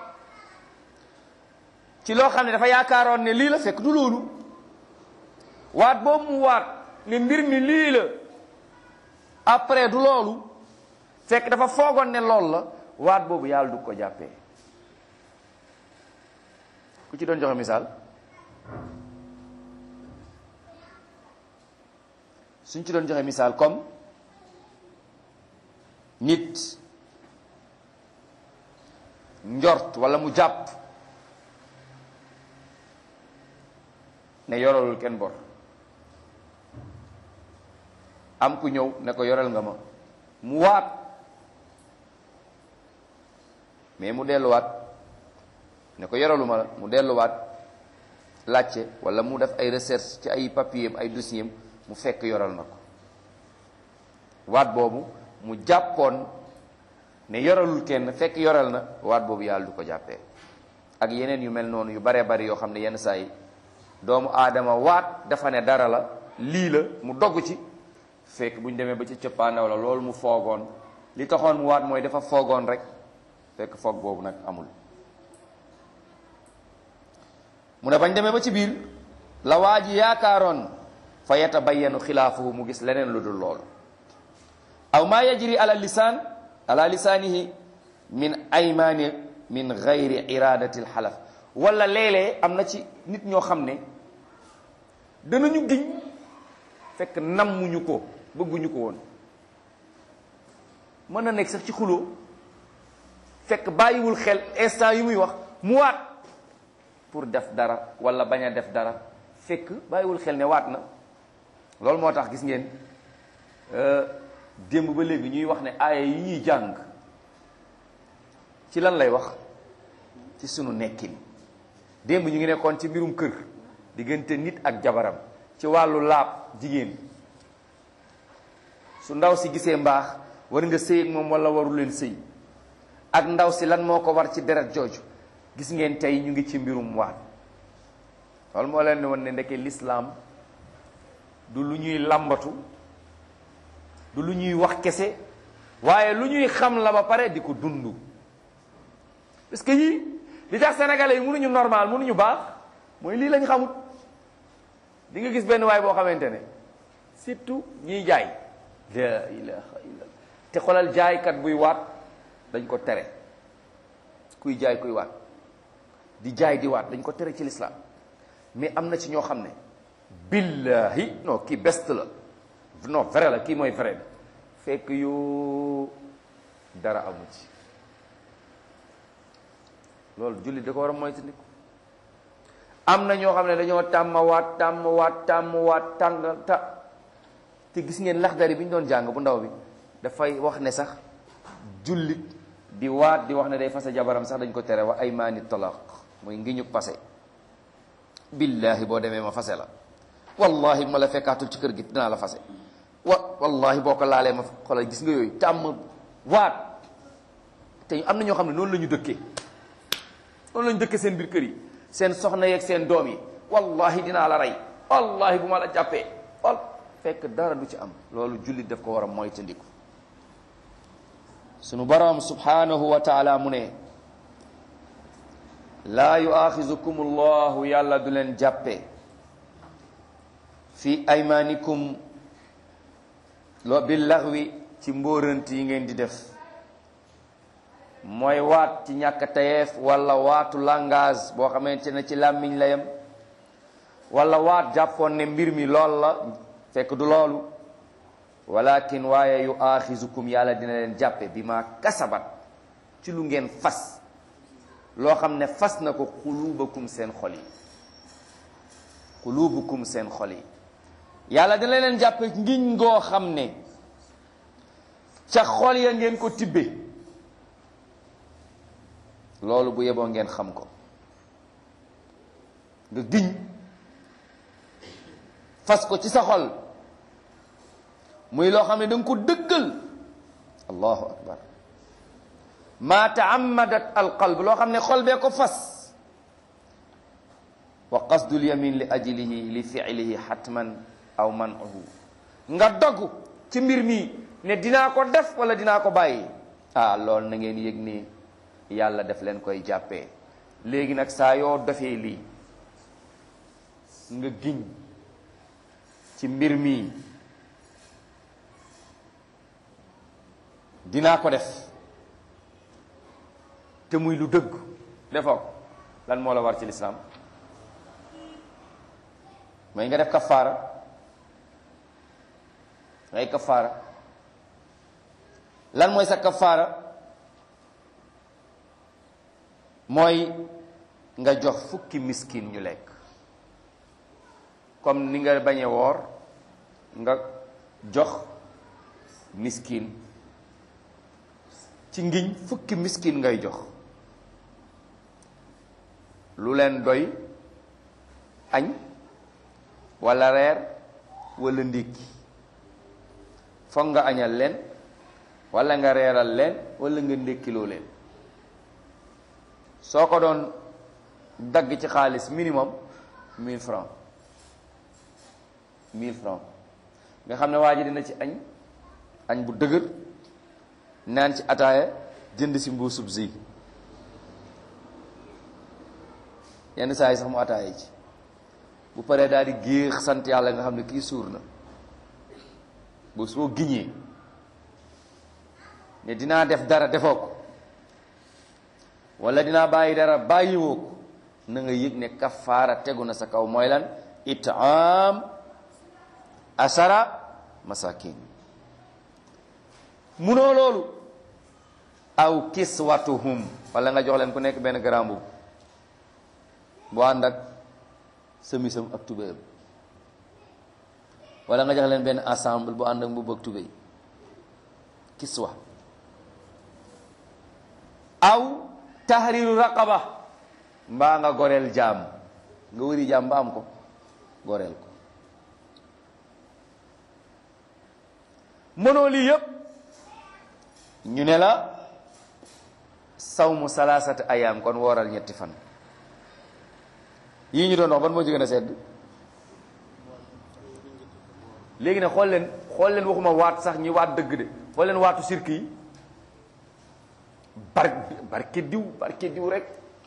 ci loo xam ne dafa yaakaaroon ne lii la fekk du loolu waat boobu mu waat ne mbir mi lii la après du loolu fekk dafa foogoon ne loolu la waat boobu yàlla du ko jàppee ku ci doon joxe misaal suñ ci doon joxe misaal comme nit njort walla mu jàpp ne yoralul kenn bor am ku ñëw ne ko yoral nga ma mu waat mais mu delluwaat ne ko yoraluma la mu delluwaat laajte walla mu def ay recherche ci ay papier ay dossier mu fekk yoral na ko waat boobu mu jàppoon ne yoralul kenn fekk yoral na waat boobu yàlla du ko jàppee ak yeneen yu mel noonu yu baree bari yoo xam ne yenn saa yi doomu aadama waat dafa ne dara la lii la mu dogg ci fekk bu ñu demee ba ci cëppaandaw la loolu mu foogoon li taxoon mu waat mooy dafa foogoon rek fekk foog boobu nag amul mu ne bañ demee ba ci biir la waa ji yaakaaroon fa yatabayyanu xilaafuhu mu gis leneen lu dul loolu aw maa yajri ala lisaan ala lisaanihi min aymaani min gayri iradati alxalaf wala léeg-léeg am na ci nit ñoo xam ne danañu giñ fekk nammuñu ko bëgguñu ko woon mën na nekk sax ci xuloo fekk bàyyiwul xel instant yi muy wax mu waat pour def dara wala bañ a def dara fekk bàyyiwul xel ne waat na loolu moo tax gis ngeen démb ba léegi ñuy wax ne aaya yi ñuy jàng ci lan lay wax ci sunu nekkin démb ñu ngi nekkoon ci mbirum kër diggante nit ak jabaram ci wàllu laab jigéen su ndaw si gisee mbaax war nga sëy ak moom wala waru leen sëy ak ndaw si lan moo ko war ci deret jooju gis ngeen tey ñu ngi ci mbirum waat loolu moo leen ne woon ne ndeke lislaam du lu ñuy làmbatu du lu ñuy wax kese waaye lu ñuy xam la ba pare di ko dund parce que yii li tax sénégalais yi mënuñu normal mënuñu baax mooy lii lañ xamut di nga gis benn waay boo xamante ne surtout ñiy jaay la ilaha illallah te xoolal jaaykat buy waat dañ ko tere kuy jaay kuy waat di jaay di waat dañ ko tere ci lislaam mais am na ci ñoo xam ne billahi non kii best la non vrai la kii mooy vrai bi fekk yu dara amu ci loolu jullit da ko war a moytandiku am na ñoo xam ne dañoo tàmm waat tàmm waat tàmm waat tàng ta te gis ngeen laxdari bi ñu doon jàng bu ndaw bi dafay wax ne sax jullit di waat di wax ne day fase jabaram sax dañ ko tere wa ay maani talaq mooy ngi ñu passé billahi boo demee ma fase la wallahi ma la fekkaatul ci kër gi dinaa la fase wa wallahi boo ko laalee ma xoolal gis nga yooyu tàmm waat te am na ñoo xam ne noonu la ñu dëkkee noonu la ñu dëkkee seen biir kër yi seen soxna yeeg seen doom yi wallahi dinaa la rey wallahi bu ma la jàppee wal fekk dara du ci am loolu jullit daf ko war a moytandiku sunu borom subhanahu wa taala mu ne laa yuaxizukum allahu yàlla du leen jàppe fi aymanikum loo bi laxwi ci mbóorant yi ngeen di def mooy waat ci ñàkk tayeef wala waatu langage boo xamante ne ci làmmiñ la yem wala waat jàppoon ne mbir mi lool la fekk du loolu walakin waaye yu aaxizukum yàlla dina leen jàppe bi ma kasabat ci lu ngeen fas loo xam ne fas na ko xuluubakum seen xol yi xuluubukum seen xol yi yàlla dina leen jàppe ngiñ ngoo xam ne ca xol ya ngeen ko tibbe loolu bu yeboo ngeen xam ko nga giñ fas ko ci sa xol muy loo xam ne da nga ko dëggal allahu akbar ma taammadat alqalb loo xam ne xol bee ko fas wa qasdul yamin li ajlihi li fiilihi xatman aw manuhu nga dogg ci mbir mi ne dinaa ko def wala dinaa ko bàyyi ah loolu na ngeen yëg ni yàlla def leen koy jàppee léegi nag saa yoo defee lii nga giñ ci mbir mi dinaa ko def te muy lu dëgg defoo ko lan moo la war ci lislaam mooy nga def kafaara ngay kafaara lan mooy sa kafaara mooy nga jox fukki miskin ñu lekk comme ni nga bañe woor nga jox miskin ci ngiñ fukki miskin ngay jox lu leen doy añ walla reer walla ndékki foog nga añal leen walla nga reeral leen walla nga ndékkiloo leen soo ko doon dagg ci xaalis minimum mille francs mille francs nga xam ne waa ji dina ci añ añ bu dëgër naan ci ataaya jënd si mbuusub zi yenn saa yi sax mu ataaya ci bu paree daal di géex sant yàlla nga xam ne kii suur na bu soo giñee ne dinaa def dara defoo ko wala dinaa bàyyi dara bàyyiwoo ko na nga yëg ne kafaara tegu na sa kaw mooy lan itaam asara masakin munoo loolu aw kiswatuhum wala nga jox leen ku nekk benn grand mbubb bu ànd ak semisam ak tubéyam wala nga jox leen benn ensemble bu ànd ak mbubb ak tubéy kiswa aw tahriru raqaba mbaa nga goreel jaam nga wëri jaam ba am ko goreel ko mënoo lii yëpp ñu ne la sawmu salaasati ayaam kon wooral ñetti fan yii ñu doon wax ban moo ci gën a sedd léegi ne xool leen xool leen waxuma waat sax ñi waat dëgg de xool leen waatu sirk yi bar barke diw barke diw rek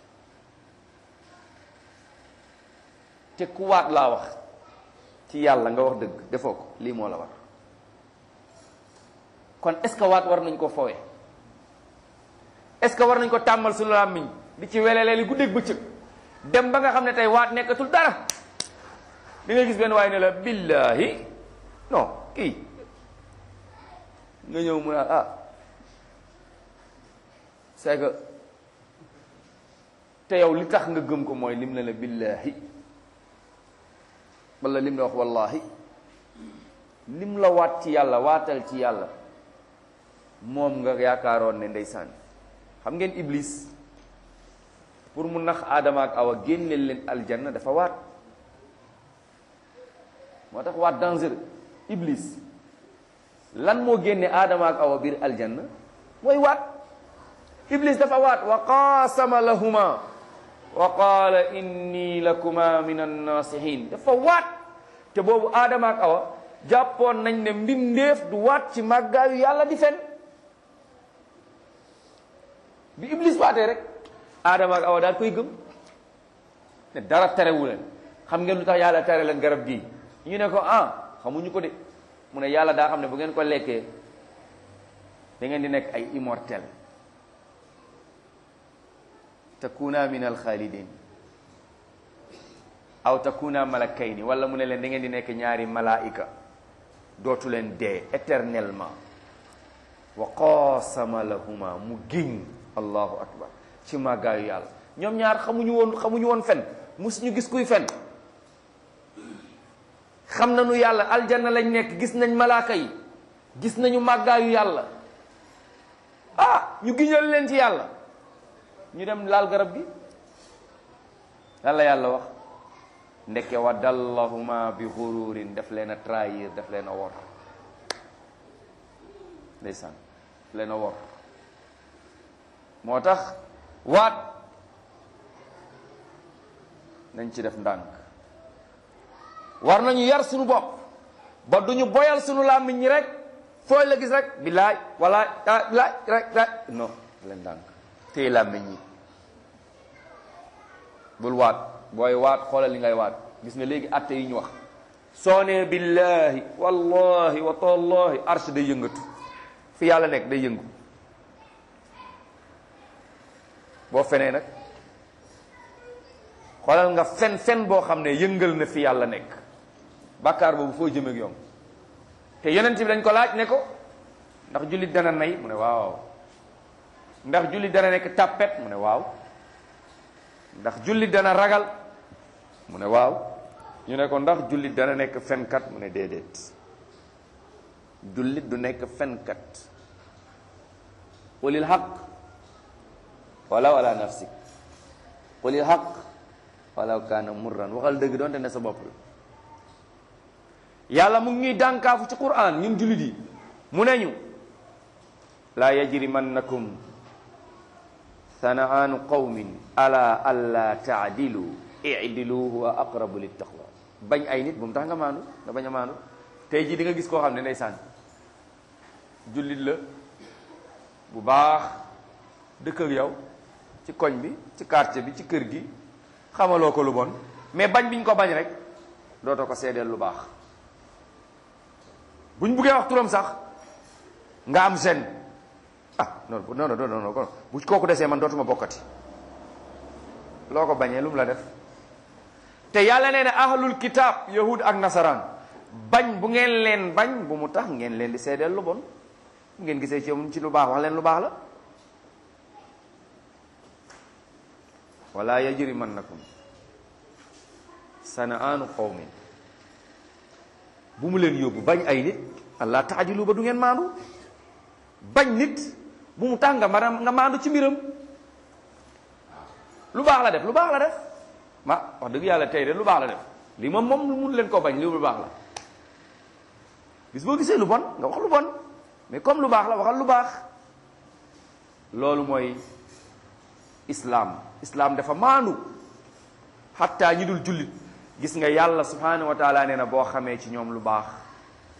te ku waat laa wax ci yàlla nga wax dëgg defoo ko lii moo la war kon est-ce que waat war nañ ko foowe est-ce que war nañ ko tàmmal suñu làmmiñ di ci welelee li guddeeg bëccëg dem ba nga xam ne tey waat nekkatul dara di nga gis benn waaye ne la billahi non kii nga ñëw mu naan ah c'est que te yow li tax nga gëm ko mooy lim ne la billahi wala lim la wax wallahi lim la waat ci yàlla waatal ci yàlla moom nga yaakaaroon ne ndeysaan xam ngeen iblis pour mu nax aadama ak awa génneel leen aljanna dafa waat moo tax waat dangereux iblis lan moo génne aadama ak awa biir aljanna mooy waat iblis dafa waat wa qaasama lahuma wa qaala inni lakuma min annasihin dafa waat te boobu aadama ak awa jàppoon nañ ne mbindeef du waat ci màggaayu yàlla di fen bi iblis waatee rek aadama ak awa daal koy gëm ne dara terewu leen xam ngeen lu tax yàlla tere leen garab gii ñu ne ko ah xamuñu ko de mu ne yàlla daa xam ne bu ngeen ko lekkee da ngeen di nekk ay immortel takuna min alxaalidin aw takuna malakayni wala mu ne leen da ngeen di nekk ñaari malaika dootu leen dee éternellement wa qaasama lahuma mu giñ allahu akbar ci màggaayu yàlla ñoom ñaar xamuñu woon xamuñu woon fen musuñu gis kuy fen xam nañu yàlla aljanna lañ nekk gis nañ malaaka yi gis nañu màggaayu yàlla ah ñu giñal leen ci yàlla ñu dem laal garab gi lan la yàlla wax ndekke wa dallahuma bi xururin daf leen a trahir daf leen a wor ndeysaan daf leen a wor moo tax waat nañ ci def ndànk war nañu yar suñu bopp ba duñu boyal suñu làmmiñ ñi rek fooy la gis rek billaay walaay ah billaay rek rek non leen ndànk téye làmmiñ ñi bul waat booy waat xoolal li ngay waat gis nga léegi atte yi ñu wax soo nee billahi wallahi wa tallahi arsh day yëngatu fi yàlla nekk day yëngu boo fenee nag xoolal nga fen fen boo xam ne yëngal na fi yàlla nekk bàkkaar boobu foo jëmeeg yoom te yonent bi dañ ko laaj ne ko ndax jullit dana nay mu ne waaw ndax jullit dana nekk tàppet mu ne waaw ndax jullit dana ragal mu ne waaw ñu ne ko ndax jullit dana nekk fenkat mu ne déedéet jullit du nekk fenkat qulil xaq wala wala nafsik qulil xaq walaw kaana murran waxal dëgg doonte ne sa bopp la yàlla mu ngi ñuy dànkaafu ci quran ñun jullit yi mu ne ñu laa yajrimannakum sanaanu qawmin ala alla taadilu idilu huwa aqrabu littaqwa bañ ay nit bu mu tax nga maandu nga bañ a maandu tey jii di nga gis koo xam ne ndeysaan jullit la bu baax dëkk ak yow ci koñ bi ci quartier bi ci kër gi xamaloo ko lu bon mais bañ biñ ko bañ rek dootoo ko seedeel lu baax buñ buggee wax turam sax nga am seen ah non non non non non bu kooku desee man dootuma bokkati loo ko bañee lu mu la def te yàlla nee na ahlul kitab yahud ak nasaraan bañ bu ngeen leen bañ bu mu tax ngeen leen di seedeel lu bon bu ngeen gisee ci ci lu baax wax leen lu baax la wala yajrimannakum sana'aanu qawmin bu mu leen yóbbu bañ ay nit allah taadilu ba du ngeen maandu bañ nit bu mu tax nga maanaam nga maandu ci mbiram lu baax la def lu baax la def ma wax dëgg yàlla tey de lu baax la def lii moom moom mun leen koo bañ lii lu baax la bis boo gisee lu bon nga wax lu bon mais comme lu baax la waxal lu baax loolu mooy islam islam dafa maandu xatta ñi dul jullit gis nga yàlla subhanahu wa taala nee na boo xamee ci ñoom lu baax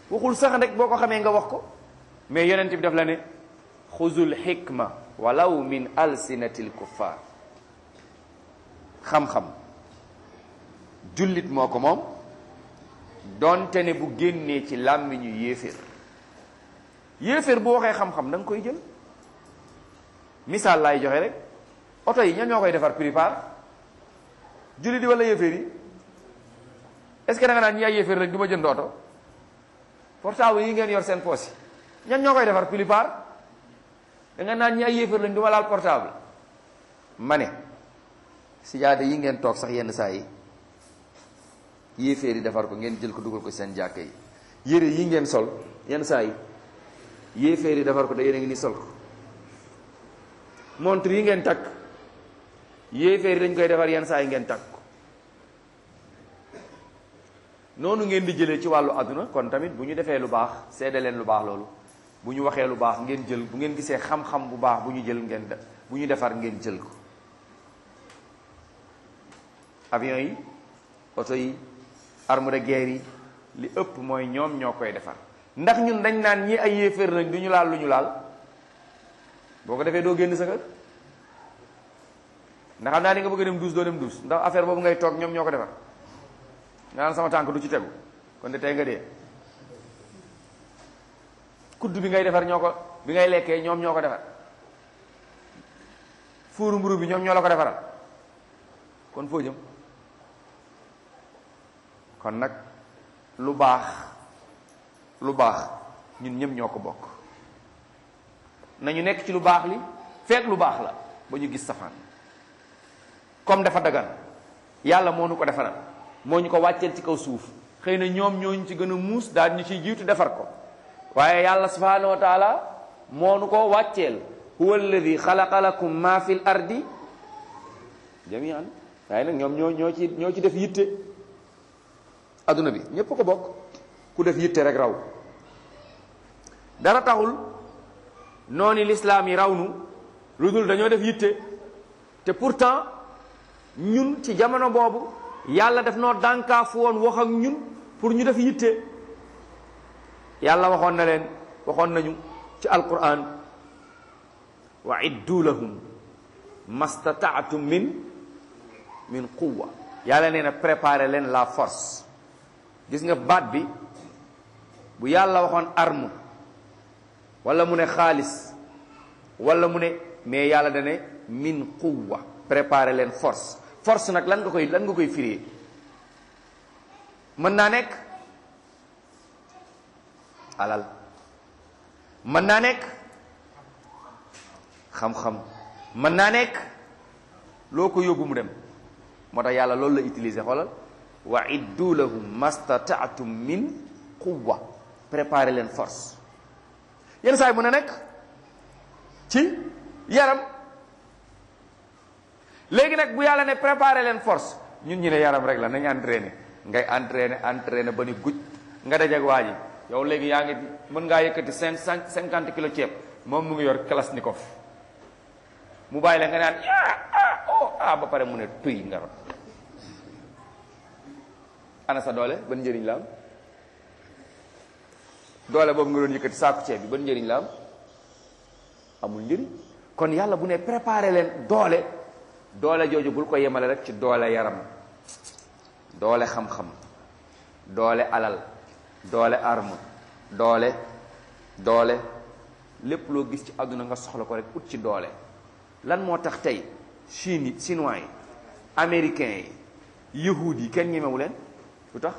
waxul sax rek boo ko xamee nga wax ko mais yonent bi daf la ne xuzul xikma walaw min alsinatil kuffar xam-xam jullit moo ko moom donte ne bu génnee ci làmmiñu yéeféer yéeféer bu waxee xam-xam da nga koy jël misaal laay joxe rek oto yi ñan ñoo koy defar prépare jullit yi wala yéeféer yi est-ce que da nga naan ñi ay yéeféer rek du ma jënd oto portable yi ngeen yor seen poos yi ñan ñoo koy defar plupart da nga naan ñi ay yéefar lañ du ma laal portable ma ne sijaada yi ngeen toog sax yenn saa yi yéeféer yi defar ko ngeen jël ko dugal ko seen jàkka yi yére yi ngeen sol yenn saa yi yéeféer yi defar ko da yéen a ngi ni sol ko montre yi ngeen takk yéeféer yi dañ koy defar yenn saa yi ngeen takk ko noonu ngeen di jëlee ci wàllu àdduna kon tamit bu ñu defee lu baax seede leen lu baax loolu bu ñu waxee lu baax ngeen jël bu ngeen gisee xam-xam bu baax bu ñu jël ngeen de bu ñu defar ngeen jël ko avion yi oto yi arme de guerre yi li ëpp mooy ñoom ñoo koy defar ndax ñun dañ naan ñi ay yéeféer lañ du ñu laal lu ñu laal boo ko defee doo génn sa kër ndax xam naa ni nga bëgg a dem duus doo dem duus ndax affaire boobu ngay toog ñoom ñoo ko defar nga naan sama tànk du ci tegu kon de tey nga dee kudd bi ngay defar ñoo ko bi ngay lekkee ñoom ñoo ko defar fuuru mburu bi ñoom ñoo la ko defaral kon foo jëm kon nag lu baax lu baax ñun ñëpp ñoo ko bokk nañu nekk ci lu baax li fekk lu baax la ba ñu gis safaan comme dafa dagan yàlla moo nu ko defaral moo ñu ko wàcceel ci kaw suuf xëy na ñoom ñooñu ci gën a muus daal ñu ciy jiitu defar ko waaye yàlla subhanahu wa taala moo nu ko wàcceel huwa alladi xalaqa lakum ma fi l ardi jamian waaye nag ñoom ñoo ñoo ci ñoo ci def yitte adduna bi ñépp ko bokk ku def yitte rek raw dara taxul noonu lislaam yi raw nu lu dul dañoo def yitte te pourtant ñun ci jamono boobu yàlla def noo dànkaafu woon wax ak ñun pour ñu def yitte yàlla waxoon na leen waxoon nañu ci alquran wa iddu lahum mastataatum min min quwa yàlla nee na préparer leen la force gis nga baat bi bu yàlla waxoon arme wala mu ne xaalis wala mu ne mais yàlla da ne min quwa préparer leen force force nag lan nga koy lan nga koy firee mën naa nekk alal mën naa nekk xam-xam mën naa nekk loo ko yóbbu mu dem moo tax yàlla loolu la utiliser xoolal wa iddu lahum mastataatum min quwa préparer leen force yenn saa yi mën a nekk ci yaram léegi nag bu yàlla ne préparer leen force ñun ñu ne yaram rek la nañ entraîner ngay entraîner entraîner ba ni guj nga dajeg waa ji yow léegi yaa ngi mën ngaa yëkkati cinq cent cinquante kilo ceeb moom mu ngi yor kalashnikov mu bàyyi la nga naan ah oh ah ba pare mu ne tuy nga rot ana sa doole ban njëriñ la am doole boobu nga doon yëkkati saaku ceeb bi ban njëriñ la am amul njëriñ kon yàlla bu ne préparer leen doole doole jooju bul ko yemale rek ci doole yaram doole xam-xam doole alal doole arme doole doole lépp loo gis ci àdduna nga soxla ko rek ut ci doole lan moo tax tey Chine yi chinois yi américains yi yahuud yi kenn ñemewu leen lu tax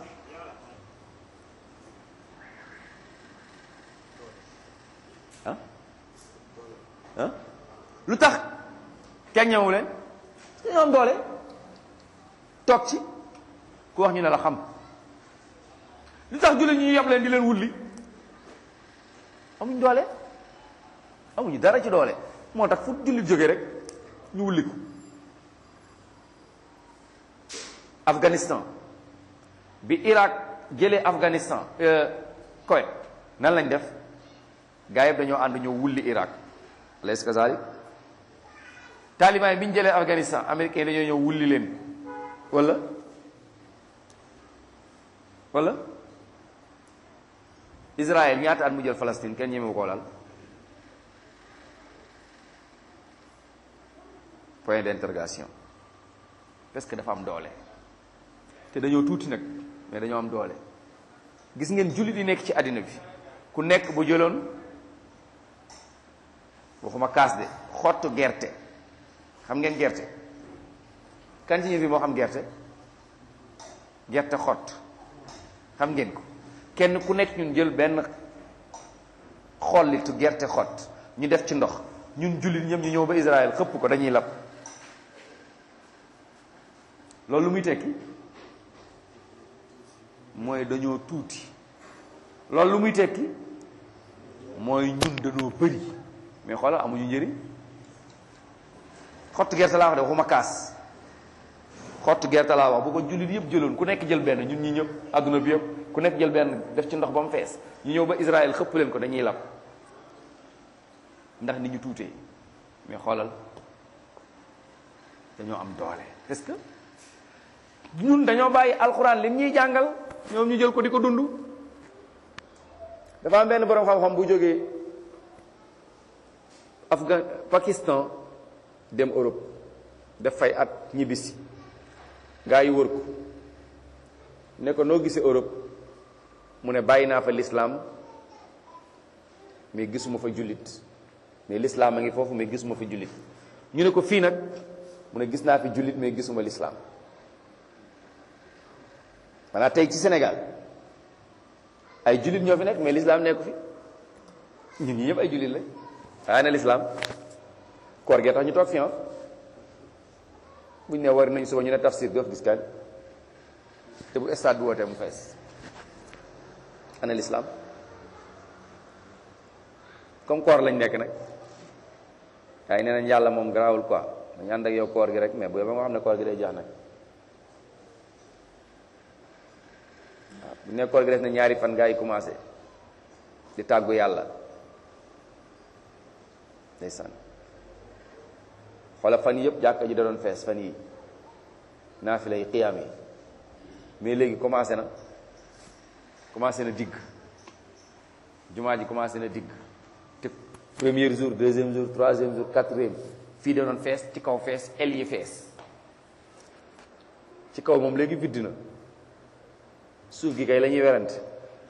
ah ah lu tax kenn ñemewu leen dañoo am doole toog ci ku wax ñu ne la xam lu tax jullit ñi yab leen di leen wulli amuñ doole amuñu dara ci doole moo tax fu jullit jóge rek ñu wulli ko Afghanistan bi Irak jëlee Afghanistan Koweït nan lañ def gaa yëpp dañoo ànd ñoo wulli Irak alaysa kazalik taliban yi bi ñu jëlee Afghanistan américain dañoo ñëw wulli leen wala wala Israël ñaata at mu jël Palestine kenn ñemewu koo laal point d'interrogation parce que dafa am doole te dañoo tuuti nag mais dañoo am doole gis ngeen jullit yi nekk ci àddina bi ku nekk bu jëloon waxuma kaas de xottu gerte xam ngeen gerte kan ci ñu fi moo xam gerte gerte xott xam ngeen ko kenn ku nekk ñun jël benn xollitu gerte xott ñu def ci ndox ñun jullit ñëpp ñu ñëw ba Israël xëpp ko dañuy lab loolu lu muy tekki mooy dañoo tuuti loolu lu muy tekki mooy ñun dañoo bëri mais xoolal amuñu njëriñ xottu gerte laa wax de waxuma kaas xottu gerte laa wax bu ko jullit yëpp jëloon ku nekk jël benn ñun ñi ñëpp adduna bi yëpp ku nekk jël benn def ci ndox ba mu fees ñu ñëw ba Israël xëpp leen ko dañuy lab ndax ni ñu tuutee mais xoolal dañoo am doole parce que ñun dañoo bàyyi alxuraan lim ñuy jàngal ñoom ñu jël ko di ko dund dafa am benn borom xam-xam bu jógee Afghan Pakistan dem Europe def fay at ñibbisi gaa yi wër ko ne ko noo gisee Europe mu ne bàyyi naa fa l'islam mais gisuma fa jullit mais l'islam a ngi foofu mais gisuma fa jullit ñu ne ko fii nag mu ne gis naa fi jullit mais gisuma l'islam maanaam tey ci Sénégal ay jullit ñoo fi nekk mais l'islam nekku fi ñun ñi ñëpp ay jullit la waaye na l'islam koor gee tax ñu toog fi ah buñ ne war nañ suba ñu ne tafsir doof gis kan te bu stade bi wootee mu fees ana l'islam comme koor lañ nekk nag waaye nee nañ yàlla moom garaawul quoi dañu ànd ak yow koor gi rek mais bu ba nga xam ne koor gi day jeex nag waaw bu ne koor gi des na ñaari fan gaa yi commencé di tàggu yàlla ndeysaan xoola fan yi yëpp jàkka ji da doon fees fan yi naafila yi xiyaam yi mais léegi commencé na commencé na digg jumaa ji commencé na digg te premier jour deuxième jour troisième jour quatrième fii da doon fees ci kaw fees el yi fees ci kaw moom léegi vidd na suuf gi kay la ñuy werante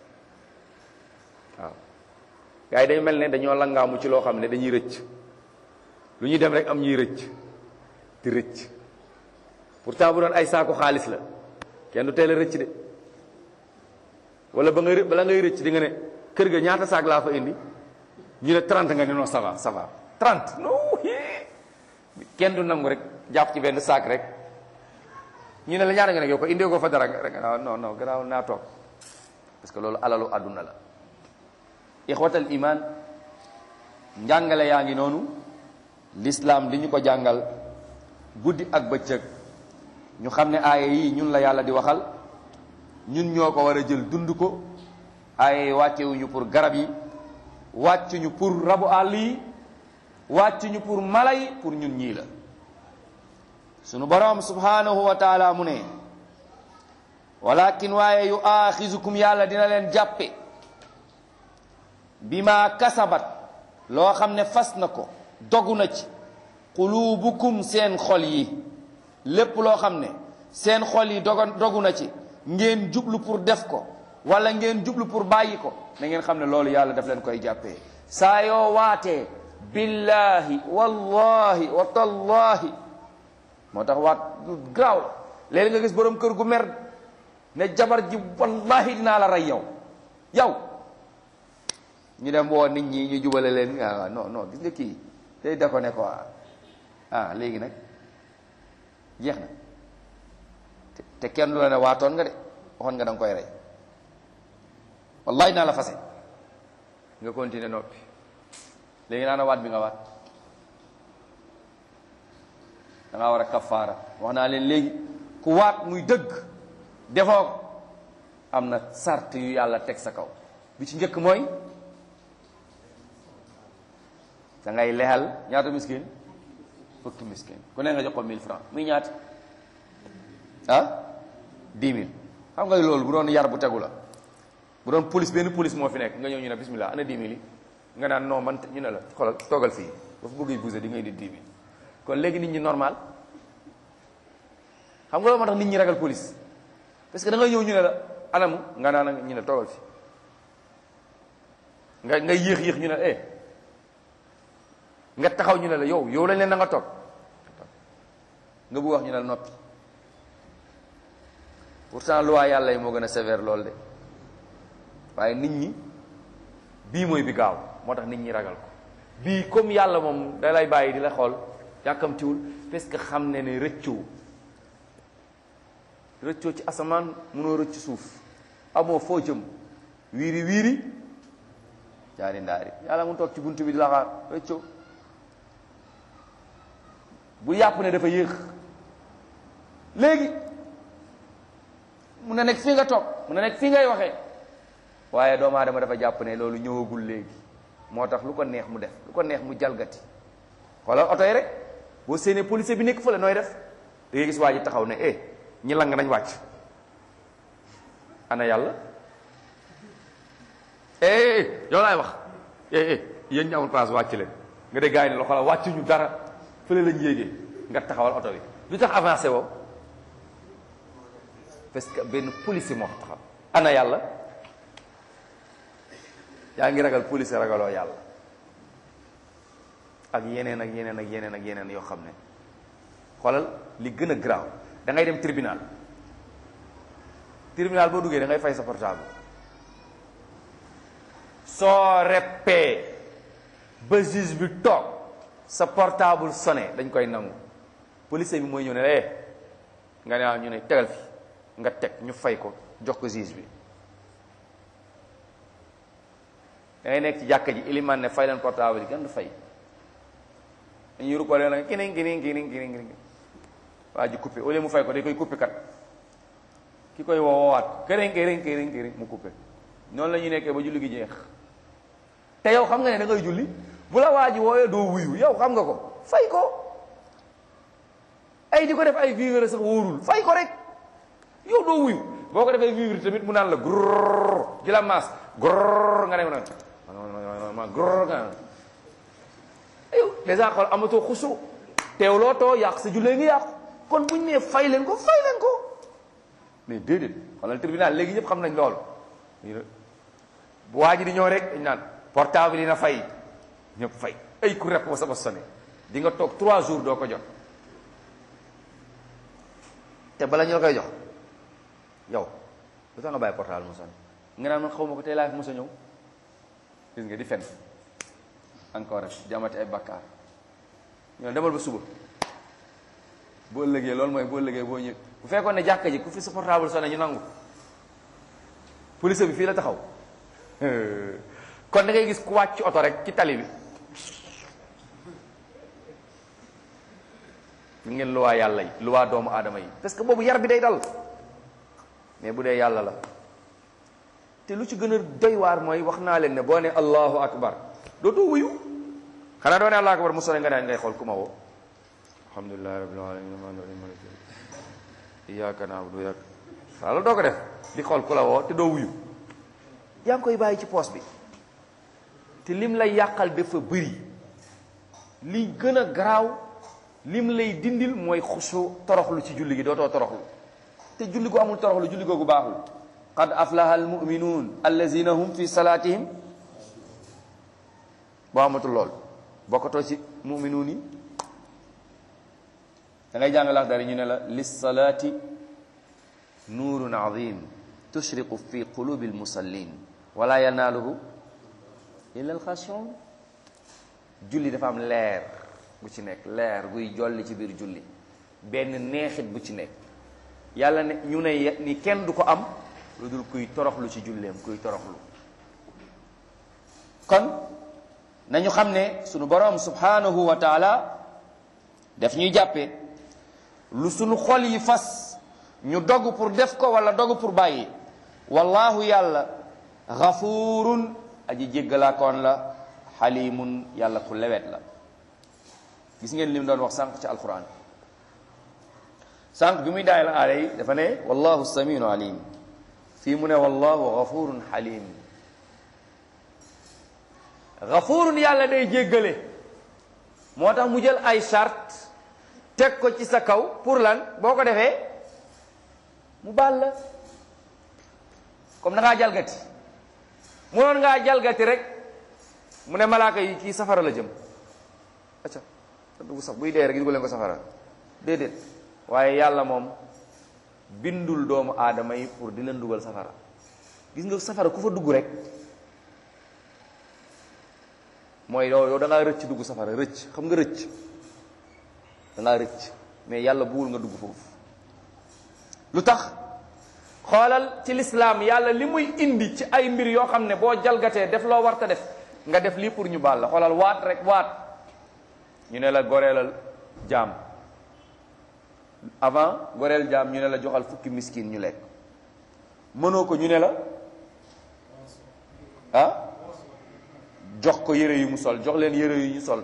waaw gars yi dañu mel ne dañoo langaamu ci loo xam ne dañuy rëcc lu ñuy dem rek am ñuy rëcc di rëcc pourtant bu doon ay saaku xaalis la kenn du teel a rëcc de wala ba nga bala ngay rëcc di nga ne kër ga ñaata saak laa fa indi ñu ne 30 nga ne non ça va ça va 30 non kenn du nangu rek jàpp ci benn saak rek ñu ne la ñaata nga ne yow ko indee ko fa dara rek non non gannaaw naa toog parce que loolu alalu àdduna la ixwatal iman njàngale yaa ngi noonu l'islam di ñu ko jàngal guddi ak bëccëg ñu xam ne aaya yi ñun la yàlla di waxal ñun ñoo ko war a jël dund ko aaya yi wàccewuñu pour garab yi wàccuñu pour rabu àll yi wàccuñu pour mala yi pour ñun ñii la sunu borom subhanahu wa taala mu ne walakin waaye yu aaxizukum yàlla dina leen jàppe bi ma kasabat loo xam ne fas na ko dogu na ci qulubukum seen xol yi lépp loo xam ne seen xol yi dogo dogu na ci ngeen jublu pour def ko wala ngeen jublu pour bàyyi ko na ngeen xam ne loolu yàlla daf leen koy jàppee saa yoo waatee billahi wallahi wa tallahi moo tax waat lu graaw léegi nga gis borom kër gu mer ne jabar ji wallahi dinaa la rey yow yow ñu dem woo nit ñi ñu jubale leen ah non non gis nga kii day da ko ne ko ah léegi nag jeex na te kenn du la ne waatoon nga de waxoon nga da nga koy rey wallahi naa la fase nga continuer noppi léegi naa na waat bi nga waat da ngaa war a kafaara wax naa leen léegi ku waat muy dëgg defoo ko am na sart yu yàlla teg sa kaw bi ci njëkk mooy da ngay lexal ñaata miskin fukki miskin ku ne nga jox ko 1000 francs muy ñaata ah 10 000 xam nga loolu bu doon yar bu tegu la bu doon police benn police moo fi nekk nga ñëw ñu ne bismillah ana 10 000 yi nga naan non man ñu ne la xoolal toogal fii ba fa bëggee bousee di ngay di 10 000 kon léegi nit ñi normal xam nga loolu moo tax nit ñi ragal police parce que da ngay ñëw ñu ne la anamu nga naan ñu ne toogal fii nga nga yéex yéex ñu ne eh nga taxaw ñu ne la yow yow lañ leen na nga toog nga bëgg wax ñu ne la noppi pourtant loi yàlla yi moo gën a sévère loolu de waaye nit ñi bii mooy bi gaaw moo tax nit ñi ragal ko bii comme yàlla moom da lay bàyyi di la xool yàkkamtiwul parce que xam ne ne rëccoo rëccoo ci asamaan mënoo rëcc suuf amoo foo jëm wiiri wiiri jaari ndaari yàlla mu toog ci buntu bi di la xaar rëccoo bu yàpp ne dafa yéex léegi mun na nekk fii nga toog mun na nekk fii ngay waxee waaye doomu aadama dafa jàpp ne loolu ñëwagul léegi moo tax lu ko neex mu def lu ko neex mu jalgati xoolal oto yi rek boo séenee policier bi nekk fële nooy def da ngay gis waa ji taxaw ne eh ñi lang nañ wàcc ana yàlla eh yow laay wax eh eh yéen ñi amul place wàcc leen nga de gars yi ne la xoolal wàcc ñu dara fële lañ yéegee nga taxawal oto bi lu tax avancé woo parce que benn policier moo taxaw ana yàlla yaa ngi ragal policier ragaloo yàlla ak yeneen ak yeneen ak yeneen ak yeneen yoo xam ne xoolal li gën a graaw da ngay dem tribunal tribunal boo duggee da ngay fay sa portable soo reppee ba juge bi toog sa portable sonné dañ koy nangu policier bi mooy ñëw ne eh nga ne waaw ñu ne tegal fi nga teg ñu fay ko jox ko juge bi da ngay nekk ci jàkka ji iliman ne fay leen portable yi kenn du fay dañuy rukkoo leen nag kining kining kining kining kining waa ji coupé au lieu mu fay ko day koy coupé kat ki koy woowaat këriñ këriñ këriñ këriñ mu coupé noonu la ñuy nekkee ba julli gi jeex te yow xam nga ne da ngay julli bu la waa ji wooyee doo wuyu yow xam nga ko fay ko ay di ko def ay vivre sax wóorul fay ko rek yow doo wuyu boo ko defee vivre tamit mu naan la grrr di la maas grrr nga ne ma ma grrr nga yow dèjà xool amatoo xusu teewloo too yàq sa jullee ngi yàqu kon buñ nee fay leen ko fay leen ko mais déedéet xoolal tribunal léegi ñëpp xam nañ loolu bu waa ji di ñëw rek dañ naan portable yi na fay ñëpp fay ay ku rep ba sama sonné di nga toog trois jours doo ko jot te bala ñu la koy jox yow lu tax nga bàyyi portable mu sonné nga naan man xaw ma ko tey laa fi mos a ñëw gis nga di fen encore rek jamati ay bakkaar ñoo demal ba suba boo ëllëgee loolu mooy boo ëllëgee boo ñëw bu fekkoon ne jàkka ji ku fi sa portable sonné ñu nangu police bi fii la taxaw kon da ngay gis ku wàcc oto rek ci tali bi ñu ngeen luwaa yàlla yi luwaa doomu aadama yi parce que boobu yar bi day dal mais bu dee yàlla la te lu ci gën a doy waar mooy wax naa leen ne boo ne allahu akbar dootoo wuyu xanaa doo ne allahu akbar mu sone nga ne ngay xool ku ma woo alhamdulilahi rabbil alamin rahmaani rahim maliki iyyaka na'budu wa iyyaka waaw loolu doo ko def di xool ku la woo te doo wuyu yaa ngi koy bàyyi ci poos bi te lim lay yàqal dafa bëri li gën a garaaw lim lay dindil mooy xusu toroxlu ci julli gi dootoo toroxlu te julli gu amul toroxlu julli googu baaxul qad aflaha almuminuun allazina hum fi salaatihim boo amatul lool bokkatoo ci muminuun yi da ngay jàng lax dari ñu ne la lissalaati nuurun azim tushriqu fi qulubi almusallin wala yanaaluhu illa alxashiun julli dafa am leer bu ci nekk leer buy jolli ci biir julli benn neexit bu ci nekk yàlla ne ñu ne ni kenn du ko am lu dul kuy toroxlu ci julleem kuy toroxlu kon nañu xam ne sunu boroom subhanahu wa taala daf ñuy jàppee lu sunu xol yi fas ñu dogg pour def ko wala dogg pour bàyyi wallahu yàlla xafuurun aji jéggalaakoon la xalimun yàlla ku lewet la gis ngeen li mu doon wax sànq ci alquran sànq bi muy daay la aaya yi dafa ne wallahu samiun alim fii mu ne wallahu gafurun xalim gafurun yàlla day jéggale moo tax mu jël ay charte teg ko ci sa kaw pour lan boo ko defee mu baal la comme da ngaa jalgati munoon ngaa jalgati rek mu ne malaaka yi kii safara la jëm acca dugg sax buy dee rek dugal leen ko safara déedéet waaye yàlla moom bindul doomu aadama yi pour di leen dugal safara gis nga safara ku fa dugg rek mooy yow yow da ngaa rëcc dugg safara rëcc xam nga rëcc da ngaa rëcc mais yàlla buwul nga dugg foofu lu tax xoolal ci lislaam yàlla li muy indi ci ay mbir yoo xam ne boo jalgatee def loo warta def nga def lii pour ñu baal la xoolal waat rek waat ñu ne la goreelal jaam avant goreel jaam ñu ne la joxal fukki miskin ñu lekk mënoo ko ñu ne la ah jox ko yére yu mu sol jox leen yére yu ñu sol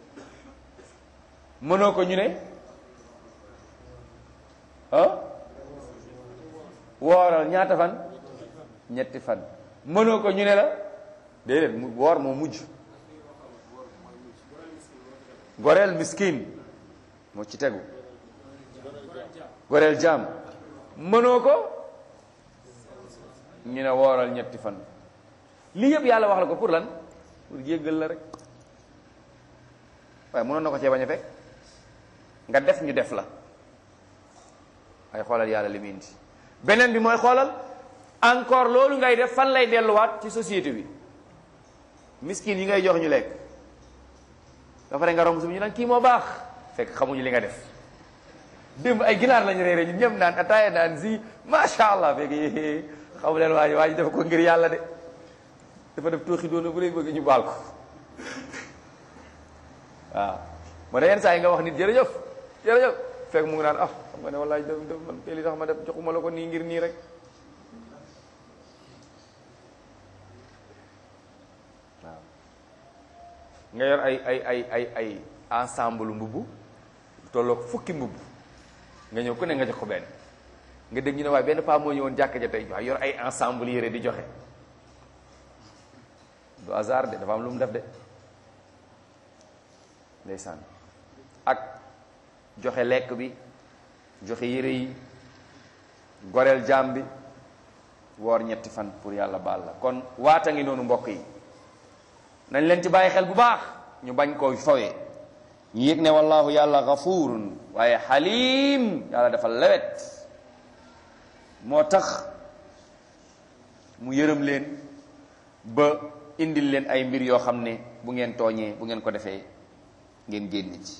mënoo ko ñu ne ah wooral ñaata fan ñetti fan mënoo ko ñu ne la déedéet mu woor moo mujj goreel miskin moo ci tegu goreel jaam mënoo ko ñu ne wooral ñetti fan lii yëpp yàlla wax la ko pour lan pour jéggal la rek waaye mënoon na ko cee bañ a fekk nga def ñu def la ay xoolal yàlla li mu indi beneen bi mooy xoolal encore loolu ngay def fan lay delluwaat ci société bi miskin yi ngay jox ñu lekk ba pare nga romb su ñu naan kii moo baax fekk xamuñu li nga def démb ay ginaar lañu reere ñun ñëpp naan ataaya naan si macha allah fekk xamu leen waa ji waa ji dafa ko ngir yàlla de dafa def tooxi doona bu rek bëgg ñu baal ko waaw moo tax yenn saa yi nga wax nit jërëjëf jërëjëf fekk mu ngi naan ah xam nga ne wallaay def def man kay li tax ma def joxuma la ko nii ngir nii rek waaw nga yor ay ay ay ay ay ensemble mbubb tolloog fukki mbubb nga ñëw ku ne nga jox ko benn nga dégg ñu ne waaye benn paa moo ñëwoon jàkka ja tey waaye yor ay ensemble yére di joxe du hasard de dafa am lu mu def de ndeysaan ak joxe lekk bi joxe yére yi goreel jaam bi woor ñetti fan pour yàlla baal la kon waata ngi noonu mbokk yi nañ leen ci bàyyi xel bu baax ñu bañ koo fowee ñu yëg ne wallahu yàlla gafurun waaye xalim yàlla dafa lewet moo tax mu yërëm leen ba indil leen ay mbir yoo xam ne bu ngeen tooñee bu ngeen ko defee ngeen génn ci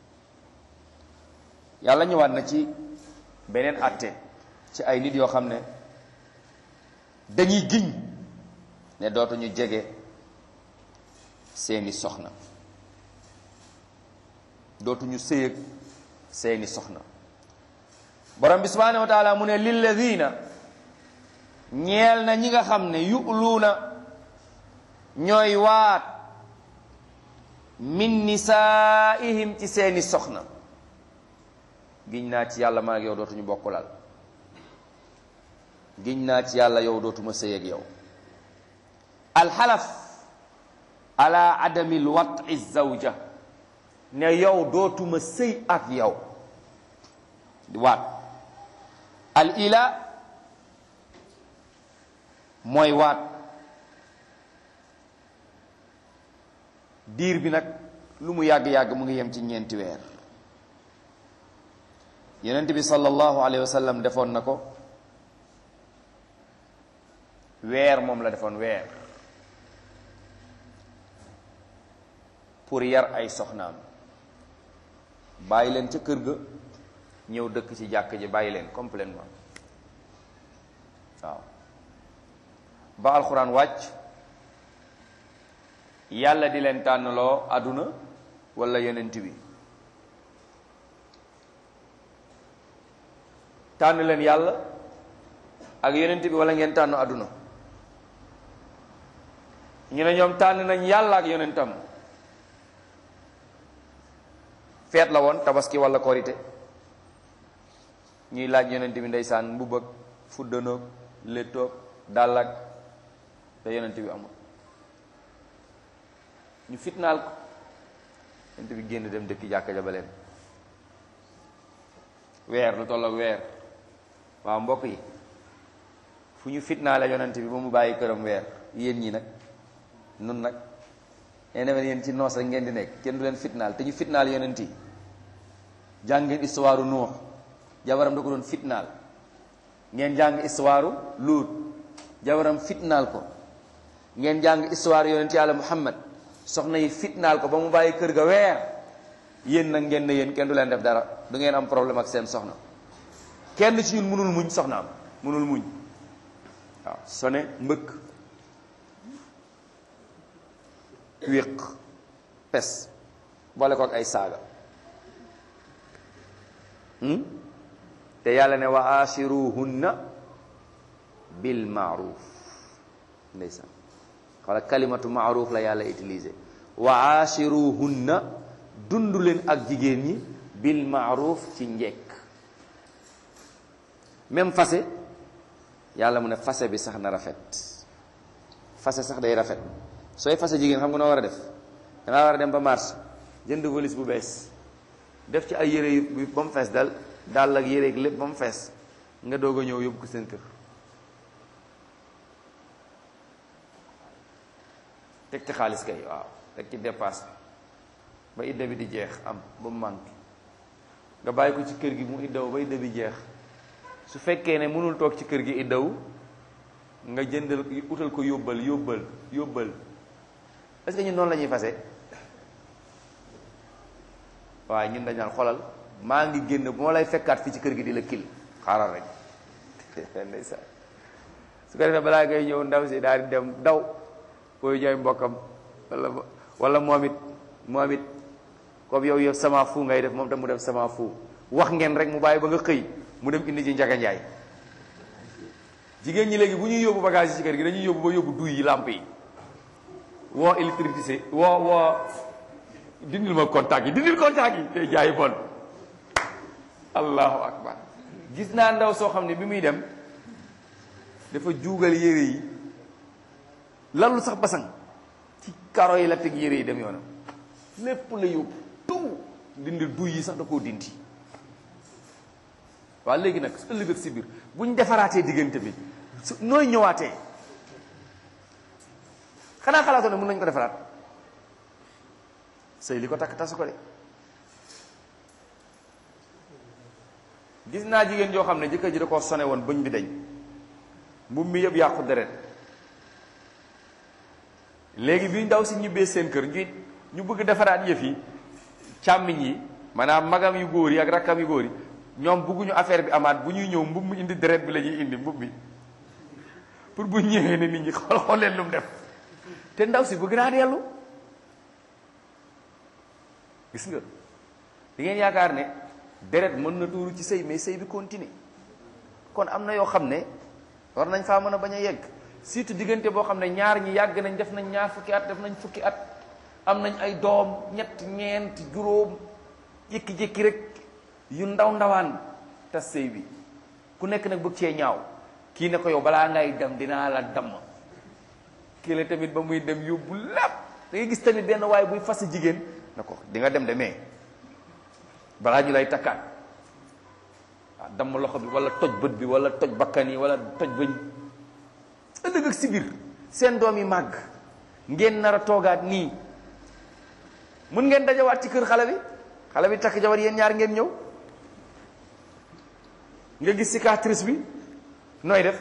yàlla ñëwaat na ci beneen atte ci ay nit yoo xam ne dañuy giñ ne dootuñu jege seeni soxna dootuñu sëyëg seeni soxna borom bi subhanahu wa taala mu ne lilladina ñeel na ñi nga xam ne yu'luuna ñooy waat min nisaihim ci seeni soxna giñ naa ci yàlla man ak yow dootuñu bokkulal giñ naa ci yàlla yow dootuma sëy ak yow alxalaf ala adami lwati zawja ne yow dootuma sëy ak yow waat al ila mooy waat diir bi nag lu mu yàgg-yàgg mu ngi yem ci ñeenti weer yonent bi sallallahu alayhi wa sallam defoon na ko weer moom la defoon weer pour yar ay soxnaam bàyyi leen ca kër ga ñëw dëkk ci jàkk ji bàyyi leen complètement waaw ba alxuraan wàcc yàlla di leen tànnloo àdduna wala yonent bi tànn leen yàlla ak yonent bi wala ngeen tànn àdduna ñu ne ñoom tànn nañ yàlla ak yonentam feet la woon tabaski wala korite ñuy laaj yonent bi ndeysaan mbubb ak fuddanoog léttoog dàllak te yonent bi amul ñu fitnaal ko yonent bi génn dem dëkk jàkka ja ba leen weer lu tolloog weer waaw mbokk yi fu ñu fitnaale yonent bi ba mu bàyyi këram weer yéen ñi nag nun nag yéen yéen ci noos rek ngeen di nekk kenn du leen fitnaal te ñu fitnaal yonent yi jàng ngeen histoire Nuux jabaram da ko doon fitnaal ngeen jàng histoire Luut jabaram fitnaal ko ngeen jàng histoire yonent yàlla Muhammad soxna yi fitnaal ko ba mu bàyyi kër ga weer yéen nag ngeen ne yéen kenn du leen def dara du ngeen am problème ak seen soxna kenn ci ñun mënul muñ soxnaam mënul muñ waaw sone mbëkk wéq pes boole ko ak ay saaga te yàlla ne wa ashiruhunna bil maaruf ndeysaan xoola kalimatu maaruf la yàlla utilisé wa ashiruhunna dund leen ak jigéen ñi bil maaruf ci njekk même fase yàlla mu ne fase bi sax na rafet fase sax day rafet sooy fase jigéen xam nga noo war a def dangaa war a dem ba marché jënd valise bu bees def ci ay yére yu ba mu fees dal dal ak yére ak lépp ba mu fees nga doog a ñëw yóbbu ko seen kër teg ci xaalis kay waaw teg ci dépasse ba idda bi di jeex am ba mu manqué nga bàyyi ko ci kër gi mu iddaw ba idda bi jeex su fekkee ne mënul toog ci kër gi iddaw nga jëndal utal ko yóbbal yóbbal yóbbal est-ce que ñun noonu la ñuy fase waaye ñun dañ naan xolal maa ngi génn bu ma lay fekkaat fii ci kër gi di la kil xaaral rek ndeysaan su ko defee balaa ngay ñëw ndaw si daal di dem daw booy jooy mbokkam wala wala moom it moom it comme yow yow sama fu ngay def moom tam mu def sama fu wax ngeen rek mu bàyyi ba nga xëy mu dem indi ci njaga njaay jigéen ñi léegi bu ñuy yóbbu bagage yi ci kër gi dañuy yóbbu ba yóbbu duy yi lamp yi woo électricité woo woo dindil ma contact yi dindil contact yi tey jaay bon allahu akbar gis naa ndaw soo xam ne bi muy dem dafa juugal yére yi lallu sax basang ci karo yi la teg yére yi dem yoonam lépp la yóbbu tout dindi duy yi sax da koo dindi waaw léegi nag su ëllëg ak si biir bu ñu defaraatee diggante bi su nooy ñëwaatee xanaa xalaatoo ne mën nañu ko defaraat sëy li ko takk tasu ko de gis naa jigéen joo xam ne jëkkër ji da koo sone woon bëñ bi dañ mbubb mi yëpp yàqu deret léegi bi ndaw si ñibbee seen kër ñu ñu bëgg defaraat yëf yi càmmiñ yi maanaam magam yu góor yi ak rakkam yu góor yi ñoom bëgguñu affaire bi amaat bu ñuy ñëw mbubb mi indi deret bi la ñuy indi mbubb mi pour bu ñëwee ne nit ñi xool xool leen lu mu def te ndaw si bëgg naa dellu gis nga di ngeen yaakaar ne deret mën na tuuru ci sëy mais sëy bi continue kon am na yoo xam ne war nañ faa mën a bañ a yegg surtout diggante boo xam ne ñaar ñi yàgg nañ def nañ ñaar fukki at def nañ fukki at am nañ ay doom ñett ñeent juróom jékki-jékki rek yu ndaw ndawaan tas sëy bi ku nekk nag bëgg cee ñaaw kii ne ko yow balaa ngay dem dinaa la damm kii la tamit ba muy dem yóbbu lépp da ngay gis tamit benn waaye buy fas jigéen na ko di nga dem de mais balaa ñu lay takkaat waaw damm loxo bi wala toj bët bi wala toj bakkan yi wala toj bëñ ëllëg ak si biir seen doom yi màgg ngeen nar a toogaat nii mun ngeen dajawaat ci kër xale bi xale bi takk jabar yéen ñaar ngeen ñëw nga gis cicatrice bi nooy def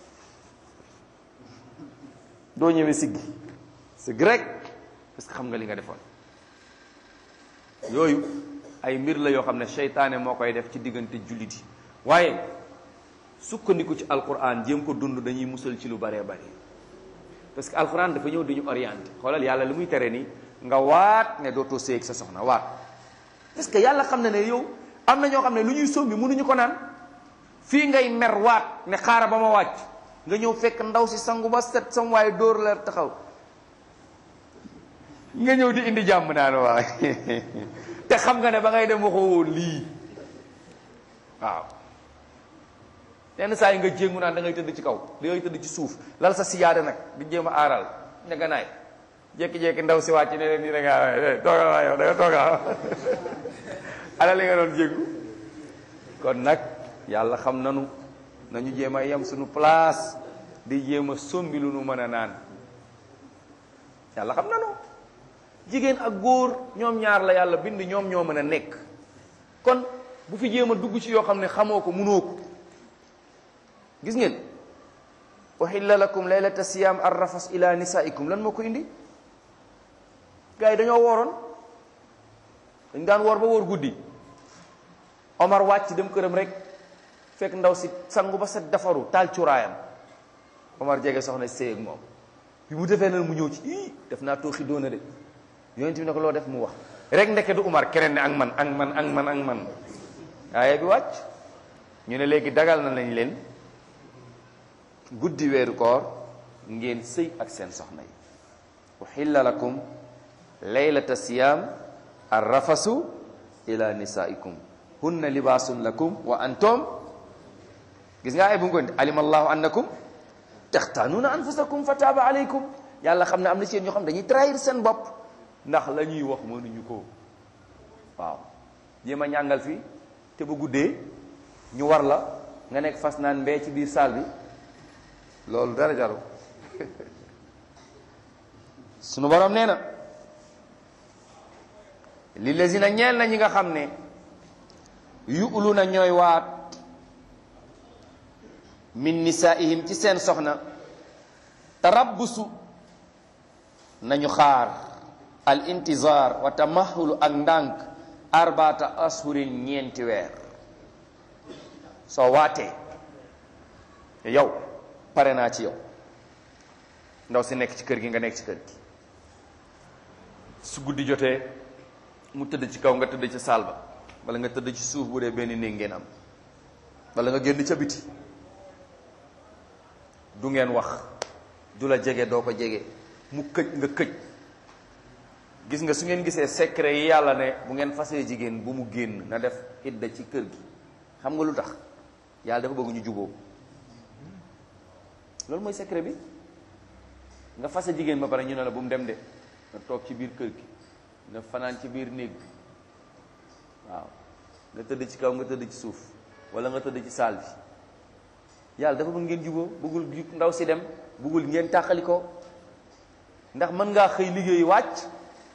doo ñëwee siggi siggi rek parce que xam nga li nga defoon yooyu ay mbir la yoo xam ne seytaane moo koy def ci diggante jullit yi waaye sukkandiku ci alquran jéem ko dund dañuy musal ci lu baree bari parce que alquran dafa ñëw di ñu orienté xoolal yàlla li muy tere nii nga waat ne dootoo séeg sa soxna waat parce que yàlla xam na ne yow am na ñoo xam ne lu ñuy sombi mënuñu ko naan fii ngay mer waat ne xaaral ba ma wàcc nga ñëw fekk ndaw si sangu ba set sam waaye dóor la taxaw nga ñëw di indi jàmm naan waaye te xam nga ne ba ngay dem waxoo woon lii waaw yenn saa yi nga jéngu naan da ngay tëdd ci kaw da ngay tëdd ci suuf lal sa siyaade nag di jéem a aaral ña naay jékki-jékki ndaw si wàcc ne leen nii da ngaa toogal waa yow da nga toogal ala li nga doon jéngu kon nag yàlla xam nanu nañu jéem a yem suñu place di jéem a sombi lu nu mën a naan yàlla xam nanu jigéen ak góor ñoom ñaar la yàlla bind ñoom ñoo mën a nekk kon bu fi jéem a dugg ci yoo xam ne xamoo ko munoo ko gis ngeen uhilla lakum laylata siyam arrafas ila nisaikum lan moo ko indi gars yi dañoo wooroon dañ daan woor ba woor guddi Omar wàcc dem këram rek fekk ndaw si sangu ba set defaru taal cuuraayam Omar jege soxna séy ak moom bi mu defee nan mu ñëw ci ii def naa tooxi doona de yonent bi ne ko loo def mu wax rek ndeke du Umar keneen ne ak man ak man ak man ak man waaye bi wàcc ñu ne léegi dagal na lañ leen guddi weeru koor ngeen sëy ak seen soxna yi uhilla lakum laylata siyam arrafasu ila nisaikum hunna libaasun lakum wa antum gis nga ay bu ngoon alima allahu annakum taxtaanuuna anfusakum fa taaba alaykum yàlla xam ne am na ci yéen ñoo xam dañuy trahir seen bopp ndax la ñuy wax mënuñu ko waaw jéem a ñàngal fii te ba guddee ñu war la nga nekk fas naan mbee ci biir saal bi loolu dara jaru sunu borom nee na li lazina ñeel na ñi nga xam ne yu'lu na ñooy waat min nisaihim ci seen soxna tarabbusu nañu xaar al intizar wa tamahulu ak ndànk arbaata ashurin ñeenti weer soo waatee yow pare naa ci yow ndaw si nekk ci kër gi nga nekk ci kër gi su guddi jotee mu tëdd ci kaw nga tëdd ci saal ba wala nga tëdd ci suuf bu dee benn néeg ngeen am wala nga génn ca biti du ngeen wax du la jege doo ko jege mu këj nga këj gis nga su ngeen gisee secret yi yàlla ne bu ngeen fasee jigéen bu mu génn na def idda ci kër gi xam nga lu tax yàlla dafa bëgg ñu juboo loolu mooy secret bi nga fase jigéen ba pare ñu ne la bu mu dem de nga toog ci biir kër gi nga fanaan ci biir néeg bi waaw nga tëdd ci kaw nga tëdd ci suuf wala nga tëdd ci saal bi yàlla dafa bëgg ngeen juboo bëggul ndaw si dem bëggul ngeen tàqali ko ndax mën ngaa xëy liggéey wàcc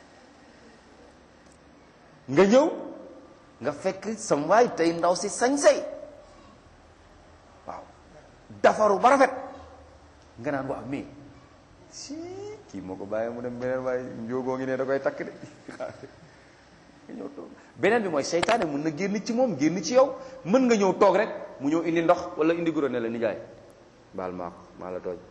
nga ñëw nga fekk sam waay tey ndaw si sañ-say waaw dafaru ba rafet nga naan waaw mais si kii moo ko bàyyi mu dem beneen waaye njóogoo ngi ne da koy takk de nga ñëw toog beneen bi mooy seytaane mën na génn ci moom génn ci yow mën nga ñëw toog rek mu ñëw indi ndox wala indi guro ne la nijaay baal maa ko maa la tooñ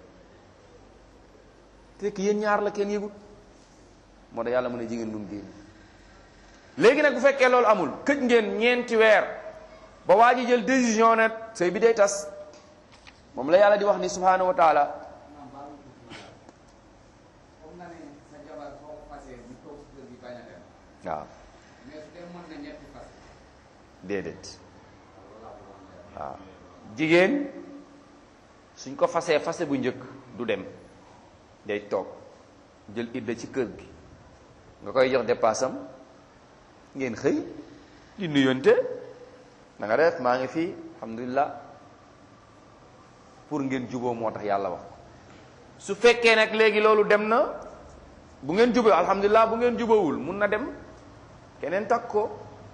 fekk yéen ñaar la kenn yëgut moo tax yàlla mën a jigéen bu mu génn léegi nag bu fekkee loolu amul këj ngeen ñeenti weer ba waa ji jël décision ne sëy bi day tas moom la yàlla di wax ni subhanahu wa taala waaw déedéet waaw jigéen suñ ko fasee fase bu njëkk du dem day toog jël idda ci kër gi nga koy jox dépassam ngeen xëy di nuyonte na nga def maa ngi fii alhamdulilah pour ngeen juboo moo tax yàlla wax su fekkee nag léegi loolu dem na bu ngeen juboo alhamdulilah bu ngeen jubawul mun na dem keneen takk ko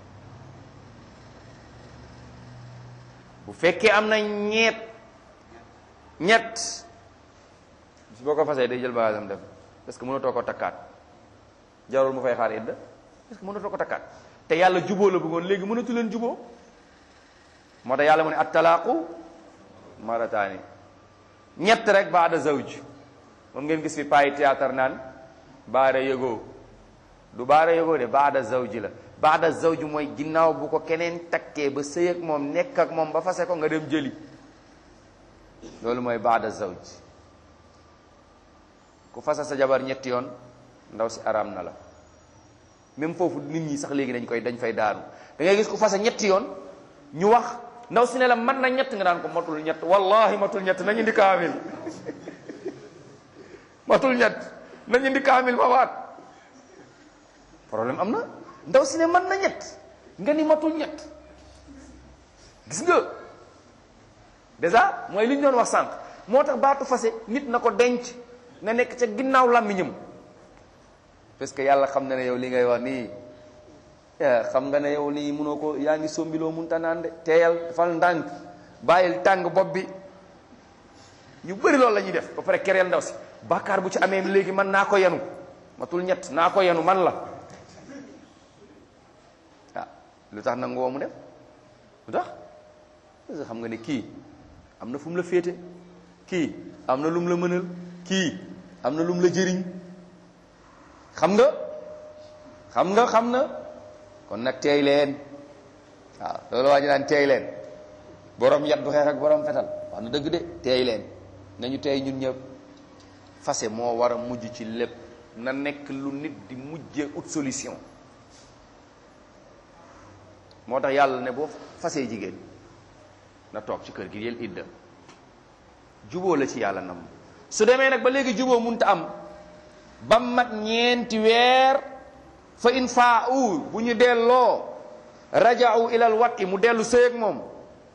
bu fekkee am na ñeet ñett su boo ko fasee day jël bagaasam dem parce que mënatoo ko takkaat jarul mu fay xaar idda parce que mënatoo ko takkaat te yàlla juboo la bëggoon léegi mënatu leen juboo moo tax yàlla mu ne attalaaqu marataani ñett rek baada zawj moom ngeen gis fi payi théâtre naan baada yëgoo du baada yëgoo de baada zawj la baada zawj mooy ginnaaw bu ko keneen takkee ba sëy ak moom nekk ak moom ba fase ko nga dem jëli loolu mooy baada zawj ku fasa sa jabar ñetti yoon ndaw si araam na la même foofu nit ñi sax léegi dañ koy dañ fay daanu da ngay gis ku fasa ñetti yoon ñu wax ndaw si ne la man na ñett nga naan ko matul ñett wallahi matul ñett nañu indi kaamil matul ñett nañu indi kaamil ma waat problème am na ndaw si ne man na ñett nga ni matul ñett gis nga déjà mooy li ñu doon wax sànq moo tax baatu fase nit na ko denc nga nekk ca ginnaaw làmmiñam parce que yàlla xam na ne yow li ngay wax nii xam nga ne yow lii mënoo ko yaa ngi sombiloo munta naan de teeyal defal ndànk bàyyil tàng bopp bi ñu bëri loolu la ñuy def ba pare kereel ndaw si bàkkaar bu ci amee léegi man naa ko yenu matul ñett naa ko yenu man la ah lu tax nangu woo mu def lu tax parce que xam nga ne kii am na fu mu la féete kii am na lu mu la mënal kii am na lu mu la jëriñ xam nga xam nga xam na kon nag teey leen waaw loolu waa ji naan teey leen borom yat du xeex ak borom fetal wax na dëgg de teey leen nañu teey ñun ñëpp fase moo war a mujj ci lépp na nekk lu nit di mujjee ut solution moo tax yàlla ne boo fasee jigéen na toog ci kër gi yël idda juboo la ci yàlla nam su demee nag ba léegi juboo munta am ba mat ñeenti weer fa in faa u bu ñu delloo raja'u ilal wati mu dellu sëy ak moom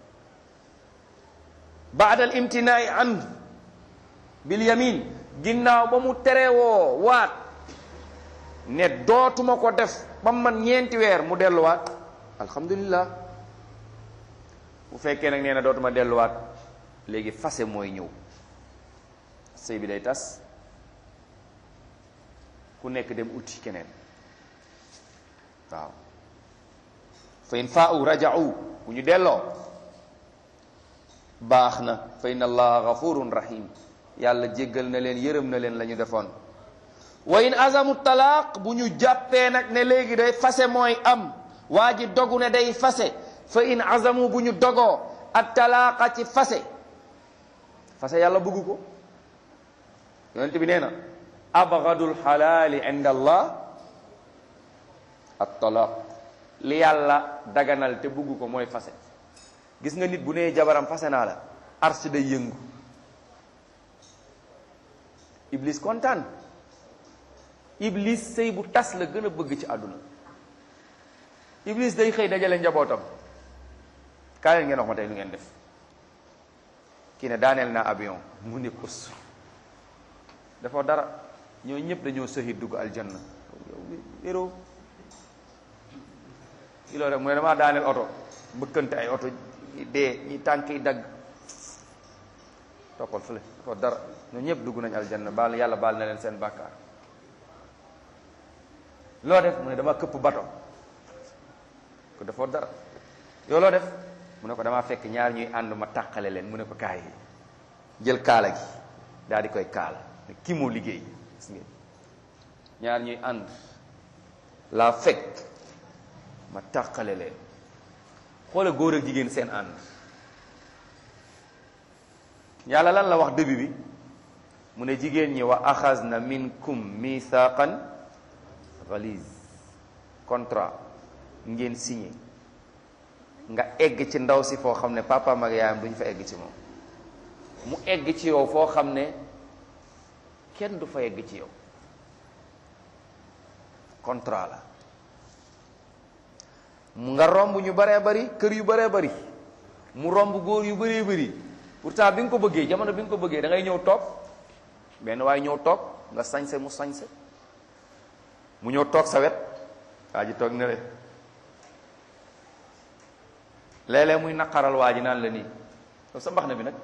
baadal imtinaai an bil yamin ginnaaw ba mu terewoo waat ne dootuma ko def ba mat ñeenti weer mu delluwaat alhamdulillah bu fekkee nag nee na dootuma delluwaat léegi fase mooy ñëw sëy bi day tas ku nekk dem uti keneen waaw fa in faa'u raja'u bu ñu delloo baax na fa inna allaha ghafurun rahim yàlla jéggal na leen yërëm na leen la ñu defoon wa in azamu talaaq bu ñu jàppee nag ne léegi day fase mooy am waa ji dogu ne day fase fa in azamu bu ñu dogoo at talaaqa ci fase fase yàlla bëgg ko yonent bi nee na abgadul xalaali inda allah at talaaq li yàlla daganal te bëgg ko mooy fase gis nga nit bu nee jabaram fase naa la ars day yëngu iblis kontaan iblis sëy bu tas la gën a bëgg ci àdduna iblis day xëy dajale njabootam kaa leen ngeen wax ma tey lu ngeen def kii ne daaneel naa avion mu ne kus dafa dara ñoo ñëpp dañoo sëxi dugg aljanna yow wéroo ki loolu rek mu ne damaa daaneel oto mbëkkante ay oto dee ñi tànk yi dagg toppal fële dafa dara ñoo ñëpp dugg nañ aljanna baal yàlla baal na leen seen bàkkaar loo def mu ne dama këpp bato ko defoo dara yow loo def mu ne ko damaa fekk ñaar ñuy ànd ma tàqale leen mu ne ko kaay jël kaala gi daal di koy kaala ne kii moo liggéey gis ngeen ñaar ñuy ànd laa fekk ma tàqale leen xoola góor ak jigéen seen ànd yàlla lan la wax début bi mu ne jigéen ñi wa axazna minkum mithaqan galiz contrat ngeen signé nga egg ci ndaw si foo xam ne papaam ak yaayam duñ fa egg ci moom mu egg ci yow foo xam ne kenn du fa egg ci yow contrat la mu nga romb ñu baree bari kër yu baree bari mu romb góor yu bëree bëri pourtant bi nga ko bëggee jamono bi nga ko bëggee da ngay ñëw toog benn waaye ñëw toog nga sañse mu sañse mu ñëw toog sa wet waa ji toog ne le léeg-léeg muy naqaral waa ji naan la nii yow sa mbax na bi nag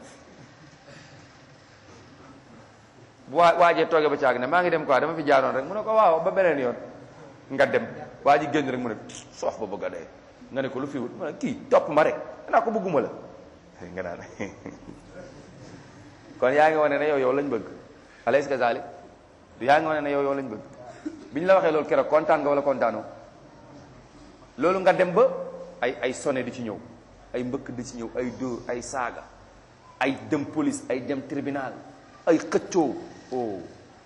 bu waa waajee toogee ba caag ne maa ngi dem quoi dama fi jaaroon rek mu ne ko waaw ba beneen yoon nga dem waa ji génn rek mu ne soox ba bëgg a dee nga ne ko lu fi wut mu ne kii topp ma rek naa ko bëgguma la nga naan kon yaa ngi wane ne yow yow lañ bëgg alaysa kazalik du yaa ngi wane ne yow yow lañ bëgg bi ñu la waxee loolu keroog kontaan nga wala kontaanoo loolu nga dem ba ay ay sonné di ci ñëw ay mbëkk di ci ñëw ay dóor ay saaga ay dem police ay dem tribunal ay xëccoo oh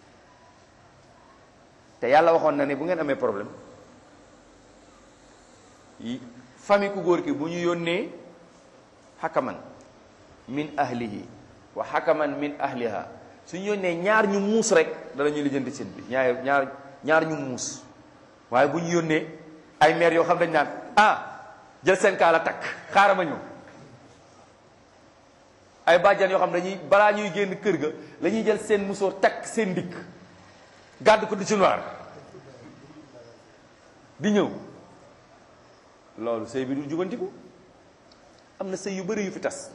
te yàlla waxoon na ne bu ngeen amee problème yi famille ku góor ki bu ñu yónnee xakaman min ahlihi wa xakaman min ahliha suñu yónnee ñaar ñu muus rek danañu lijjanti seen bi ñaar ñaar ñaar ñu muus waaye bu ñu yónnee ay maire yoo xam dañ naan ah jël seen kaala takk xaaral ma ñëw ay bàjjan yoo xam dañuy balaa ñuy génn kër ga la ñuy jël seen musóor takk seen dikk gàdd ko di ci noir di ñëw loolu sëy bi du jubantiku am na sëy yu bëri yu fi tas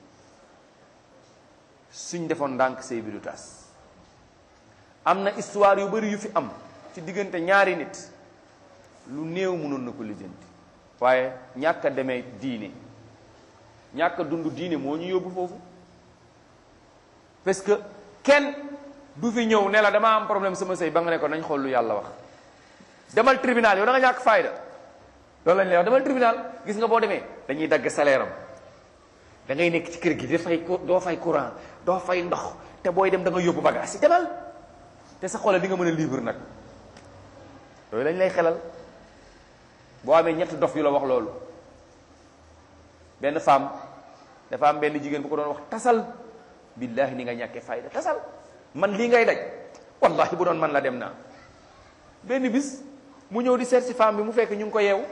suñ defoon ndànk sëy bi du tas am na histoire yu bëri yu fi am ci diggante ñaari nit lu néew mënoon na ko lijjanti waaye ñàkk a demee diine ñàkk a dund diine moo ñu yóbbu foofu parce que kenn du fi ñëw ne la dama am problème sama sëy ba nga ne ko nañ xool lu yàlla wax demal tribunal yow da nga ñàkk fayda loolu lañ lay wax demal tribunal gis nga boo demee dañuy dagg salaire am da ngay nekk ci kër gi di fay doo fay courant doo fay ndox te booy dem da nga yóbbu bagage yi demal te sa xoolal di nga mën a libre nag loolu lañ lay xelal boo amee ñetti dof yu la wax loolu benn femme dafa am benn jigéen bu ko doon wax tasal billahi ni nga ñàkkee fayda tasal man lii ngay daj wallahi bu doon man la dem naa benn bis mu ñëw di seet si femme bi mu fekk ñu ngi ko yeewu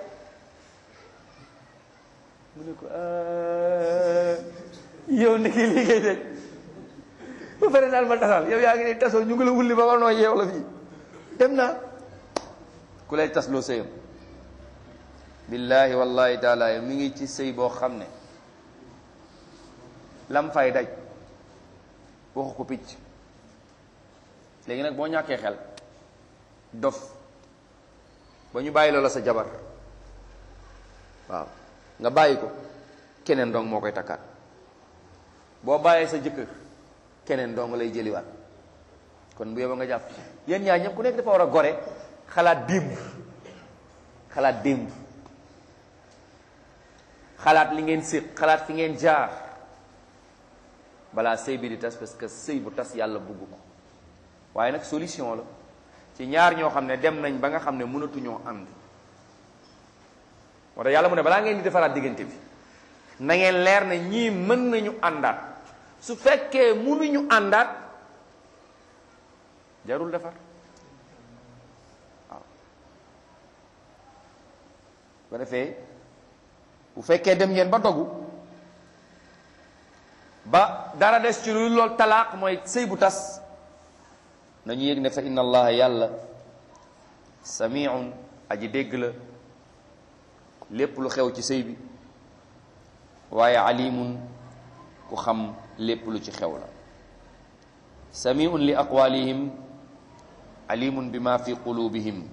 mu ne ko yow ndeke lii ngay daj ba pare daal ma tasal yow yaa ngi ne tasoo ñu ngi la wulli ba war noo yeew la fii dem naa ku lay tas loo sëyam billahi wallahi taala mi ngi ci sëy boo xam ne lam fay daj waxu ko picc léegi nag boo ñàkkee xel dof ba ñu bàyyi loola sa jabar waaw nga bàyyi ko keneen dong moo koy takkaat boo bàyyee sa jëkkër keneen dong lay jëliwaat kon bu yóbba nga jàpp yéen ñaar ñëpp ku nekk dafa war a gore xalaat démb xalaat démb xalaat li ngeen séq xalaat fi ngeen jaar balaa sëy bi di tas parce que sëy bu tas yàlla bugg ko waaye nag solution la ci ñaar ñoo xam ne dem nañ ba nga xam ne mënatuñoo ànd moo tax yàlla mu ne balaa ngeen di defaraat diggante bi na ngeen leer ne ñii mën nañu àndaat su fekkee mënuñu àndaat jarul defar waaw ba defee bu fekkee dem ngeen ba dogu ba dara des ci lu lool talaaq mooy sëy bu tas nañu yëg ne fa inna allaha yàlla samiun aji dégg la lépp lu xew ci sëy bi waaye alimun ku xam lépp lu ci xew la samiun li aqwalihim alimun bima fi qulubihim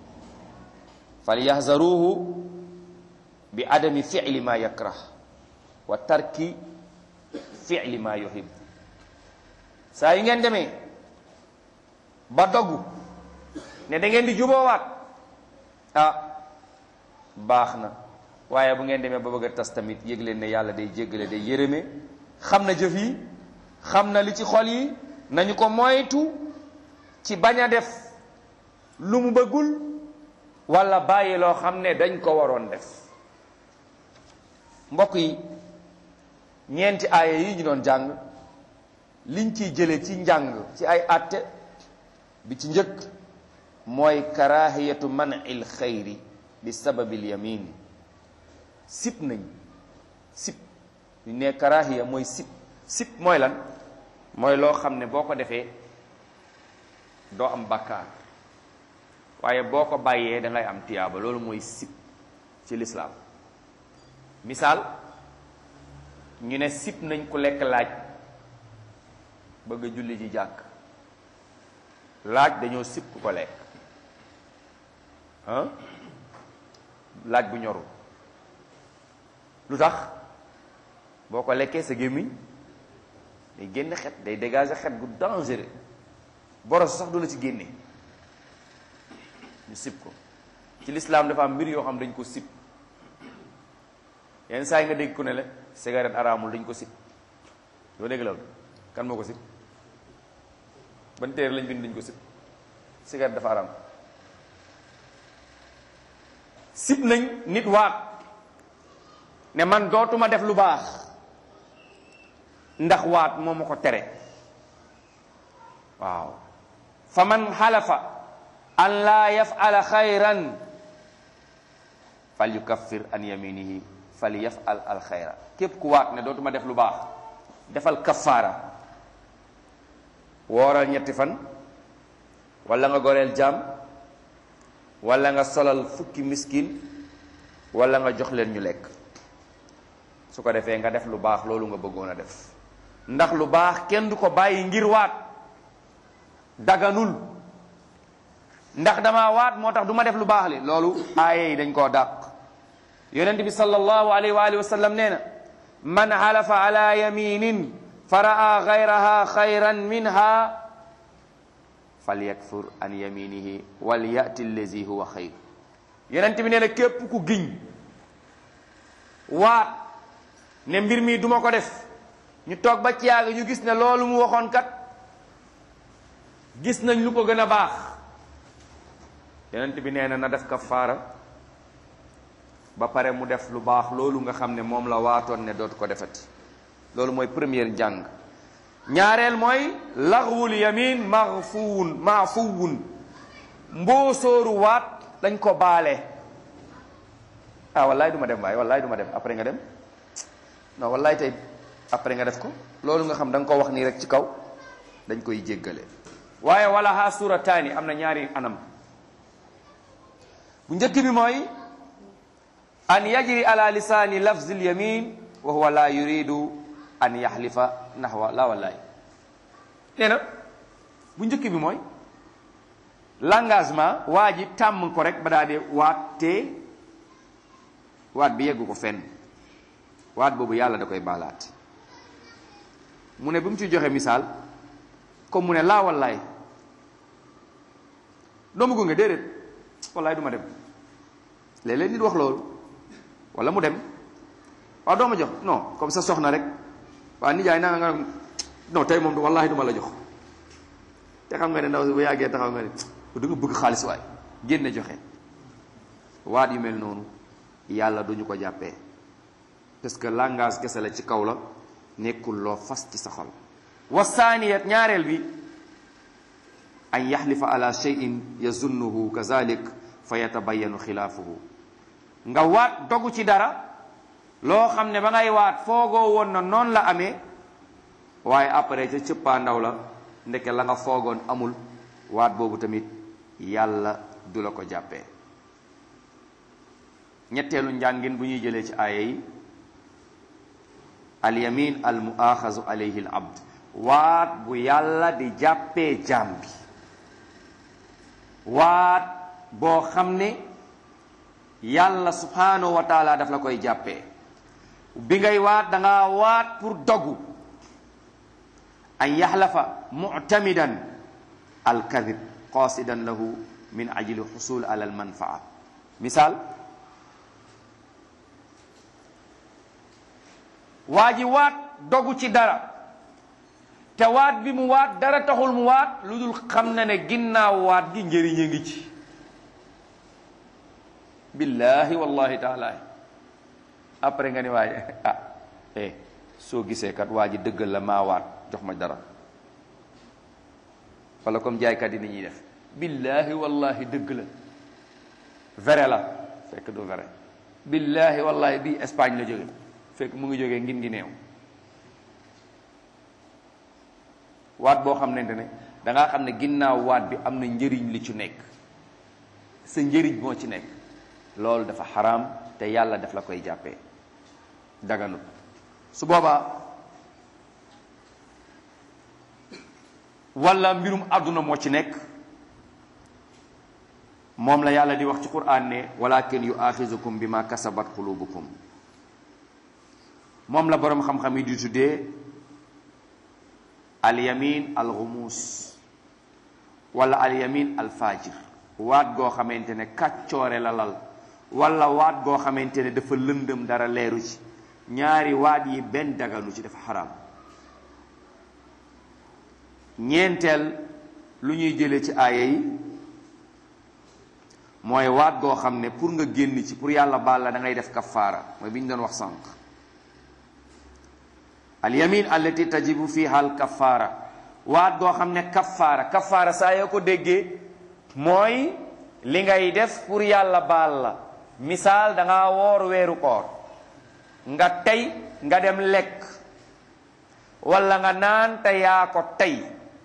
falyahzaruhu bi adami fi'li ma yakrah wa tarki fi'li ma yuhib saa yi ngeen demee ba doggu ne da ngeen di juboowaat ah baax na waaye bu ngeen demee ba bëgg a tas tamit yëg leen ne yàlla day jéggale day yërëme xam na jëf yi xam na li ci xol yi nañu ko moytu ci bañ a def lu mu bëggul wala bàyyi loo xam ne dañ ko waroon def mbokk yi ñeenti aaya yi ñu doon jàng liñ ciy jële ci njàng ci ay àtte bi ci njëkk mooy karahiyatu man'il xayri bi sababil yamin sip nañ sip ñu ne karahiya mooy sip sip mooy lan mooy loo xam ne boo ko defee doo am bakkaar waaye boo ko bàyyee da ngay am tiyaaba loolu mooy sip ci lislaam misaal ñu ne sip nañ ku lekk laaj bëgg a julli ji jàkk laaj dañoo sip ku ko lekk ah laaj bu ñorul lu tax boo ko lekkee sa gémmiñ day génn xet day dégager xet gu dangereux boros sax du la ci génne ñu sip ko ci lislaam dafa am mbir yoo xam dañ ko sip yenn saa yi nga dégg ku ne la cigarette araamul dañ ko sip doo dégg loolu kan moo ko sip ban téere lañ bind dañ ko sip cigarette dafa araam sip nañ nit waat ne man dootuma def lu baax ndax waat moo ma ko tere waaw fa man xalafa an laa yafala xayran fal yukaffir an yaminihi fal yafal al xayra képp ku waat ne dootuma def lu baax defal kaffaara wooral ñetti fan wala nga goreel jaam wala nga solal fukki miskin wala nga jox leen ñu lekk su ko defee nga def lu baax loolu nga bëggoon a def ndax lu baax kenn du ko bàyyi ngir waat daganul ndax dama waat moo tax du ma def lu baax li loolu aaye yi dañ koo dàq yonent bi sallallahu alayhi wa alihi wa sallam nee na man xalafa ala yaminin fa raa gayraha xayran minha falyakfur an yaminihi wal yati allazi huwa xayr yonent bi nee na képp ku giñ waat ne mbir mi duma ko def ñu toog ba ci yàgg ñu gis ne loolu mu waxoon kat gis nañ lu ko gën a baax yonent bi nee na na def kafaara ba pare mu def lu baax loolu nga xam ne moom la waatoon ne dootu ko defati loolu mooy première njàng ñaareel mooy laxwul yamin maxfuwun maafuwun mboosóoru waat dañ ko baale ah wallaay du ma dem waaye wallaay du ma dem après nga dem non wallaay tey après nga def ko loolu nga xam da nga ko wax nii rek ci kaw dañ koy jéggale waaye wala ha surataani am na ñaari anam bu njëkk bi mooy an yajri ala lisaani lafzi lyamin wa huwa la yuridu an yaxlifa naxwa la wallaay nee na bu njëkk bi mooy l'engagement waa ji tàmm ko rek ba daa dee waat te waat bi yeggu ko fenn waat boobu yàlla da koy baalaat mu ne bi mu ci joxe misaal comme mu ne laa wallaay doomu gunge déedéet wallaay du ma dem léeg-léeg nit wax loolu wala mu dem waaw doo ma jox non comme sa soxna rek waa nijaay naa nga non tey moom wallahi du ma la jox te xam nga ne ndaw si bu yàggee taxaw nga ne da nga bëgg xaalis waay génne joxe waat yu mel noonu yàlla duñu ko jàppee parce que langage kese la ci kaw la nekkul loo fas ci sa xol wasaaniyat ñaareel bi an yaxlifa ala cheyin yazunnuhu kazalik fa yatabayanu xilaafuhu nga waat dogu ci dara loo xam ne ba ngay waat foogoo woon na noonu la amee waaye après ca cëppaa ndaw la ndeke la nga foogoon amul waat boobu tamit yàlla du la ko jàppee ñetteelu njàngin bu ñuy jëlee ci aaya yi alyamin al muaxazu alayhi al abd waat bu yàlla di jàppee jaam bi waat boo xam ne yàlla subhanahu wa taala daf la koy jàppee bi ngay waat da nga waat pour dogu an yaxlafa muctamidan alkadib qasidan lahu min ajli xusul ala almanfaa misaal waa ji waat dogu ci dara te waat bi mu waat dara taxul mu waat lu dul xam na ne ginnaaw waat gi njëriñ a ngi ci billahi wallahi taala après nga ni waaye ah eh soo gisee kat waa ji dëggal la maa waat jox ma dara wala comme jaaykat yi ni ñuy def billahi wallahi dëgg la vrai la fekk du vrai billahi wallahi bii Espagne la jóge fekk mu ngi jógee ngin ngi neew waat boo xam nente ne dangaa xam ne ginnaaw waat bi am na njëriñ li ci nekk sa njëriñ moo ci nekk loolu dafa xaraam te yàlla daf la koy jàppee daganut su boobaa wala mbirum àdduna moo ci nekk moom la yàlla di wax ci quraan ne walakin yu axizukum bi ma kasabat qulubukum moom la boroom xam-xam yi di tuddee alyamin alxumuus wala alyamin alfajir waat goo xamante ne kàccoore la lal wala waat goo xamante ne dafa lëndëm dara leeru ci ñaari waat yi benn daganu ci dafa xaraam ñeenteel lu ñuy jële ci aaya yi mooy waat goo xam ne pour nga génn ci pour yàlla baal la da ngay def kafaara mooy bi ñu doon wax sànq al yamin allati tajibu fiha al kafaara waat goo xam ne kafaara kafaara saa yoo ko déggee mooy li ngay def pour yàlla baal la misaal da nga woor weeru koor nga tey nga dem lekk wala nga naan te yaa ko tey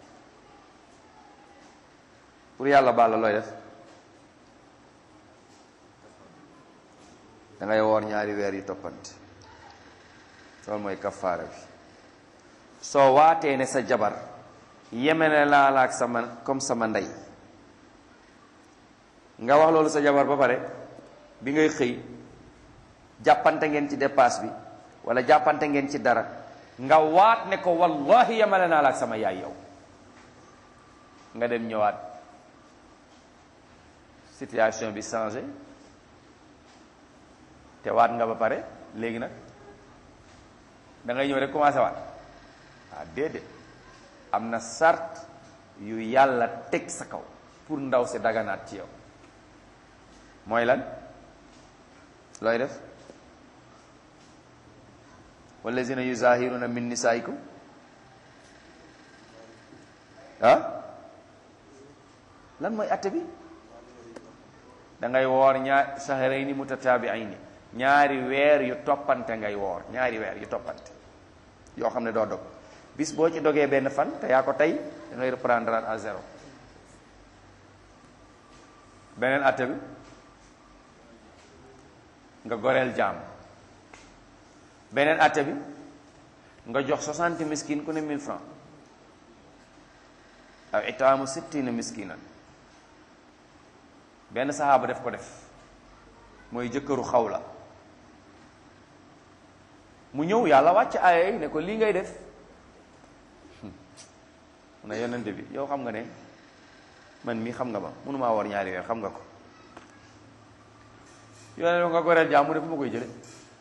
pour yàlla baal la looy def da ngay woor ñaari weer yu toppante loolu mooy kafaara bi soo waatee ne sa jabar yemene laa la ak sama comme sama ndey nga wax loolu sa jabar ba pare bi ngay xëy jàppante ngeen ci dépasse bi wala jàppante ngeen ci dara nga waat ne ko wallahi yemale naa la ak sama yaay yow nga dem ñëwaat situation bi changé te waat nga ba pare léegi nag da ngay ñëw rek commencé waat ah déedéet am na sart yu yàlla teg sa kaw pour ndaw si daganaat ci yow mooy lan looy def wallazina yuzahiruna min nisaikum ah lan mooy atte bi da ngay woor ñaar shahrayni mutatabi'ayni ñaari weer yu toppante ngay woor ñaari weer yu toppante yoo xam ne doo dog bis boo ci dogee benn fan te yaa ko tey da ngay reprendre à zéro beneen atte bi nga goreel jaam beneen atte bi nga jox 60 miskin ku ne 1000 francs aw itaamu sittina miskinan benn saxaaba def ko def mooy jëkkëru xawla mu ñëw yàlla wàcc aaya yi ne ko lii ngay def mu ne yonente bi yow xam nga ne man mii xam nga ma mënumaa war ñaari weer xam nga ko yonente nga goreel jaam mu ne fu ma koy jële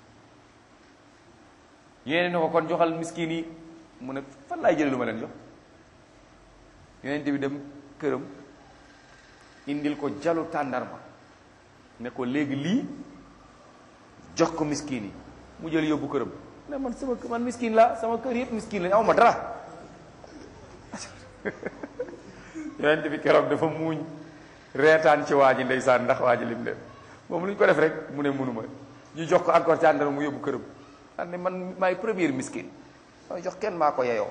yéene ne ko kon joxal miskin yi mu ne fan laay jële lu ma leen jox yonente bi dem këram indil ko jalu tàndarma ne ko léegi lii jox ko miskin yi mu jël yóbbu këram ne man sama man miskin la sama kër yëpp miskin la aw ma dara yonent bi keroog dafa muuñ reetaan ci waa ji ndeysaan ndax waa ji lim dem moom lu ñu ko def rek mu ne mënuma ñu jox ko encore tàndarma mu yóbbu këram xam ne man maay premier miskin mooy jox kenn maa ko yeyoo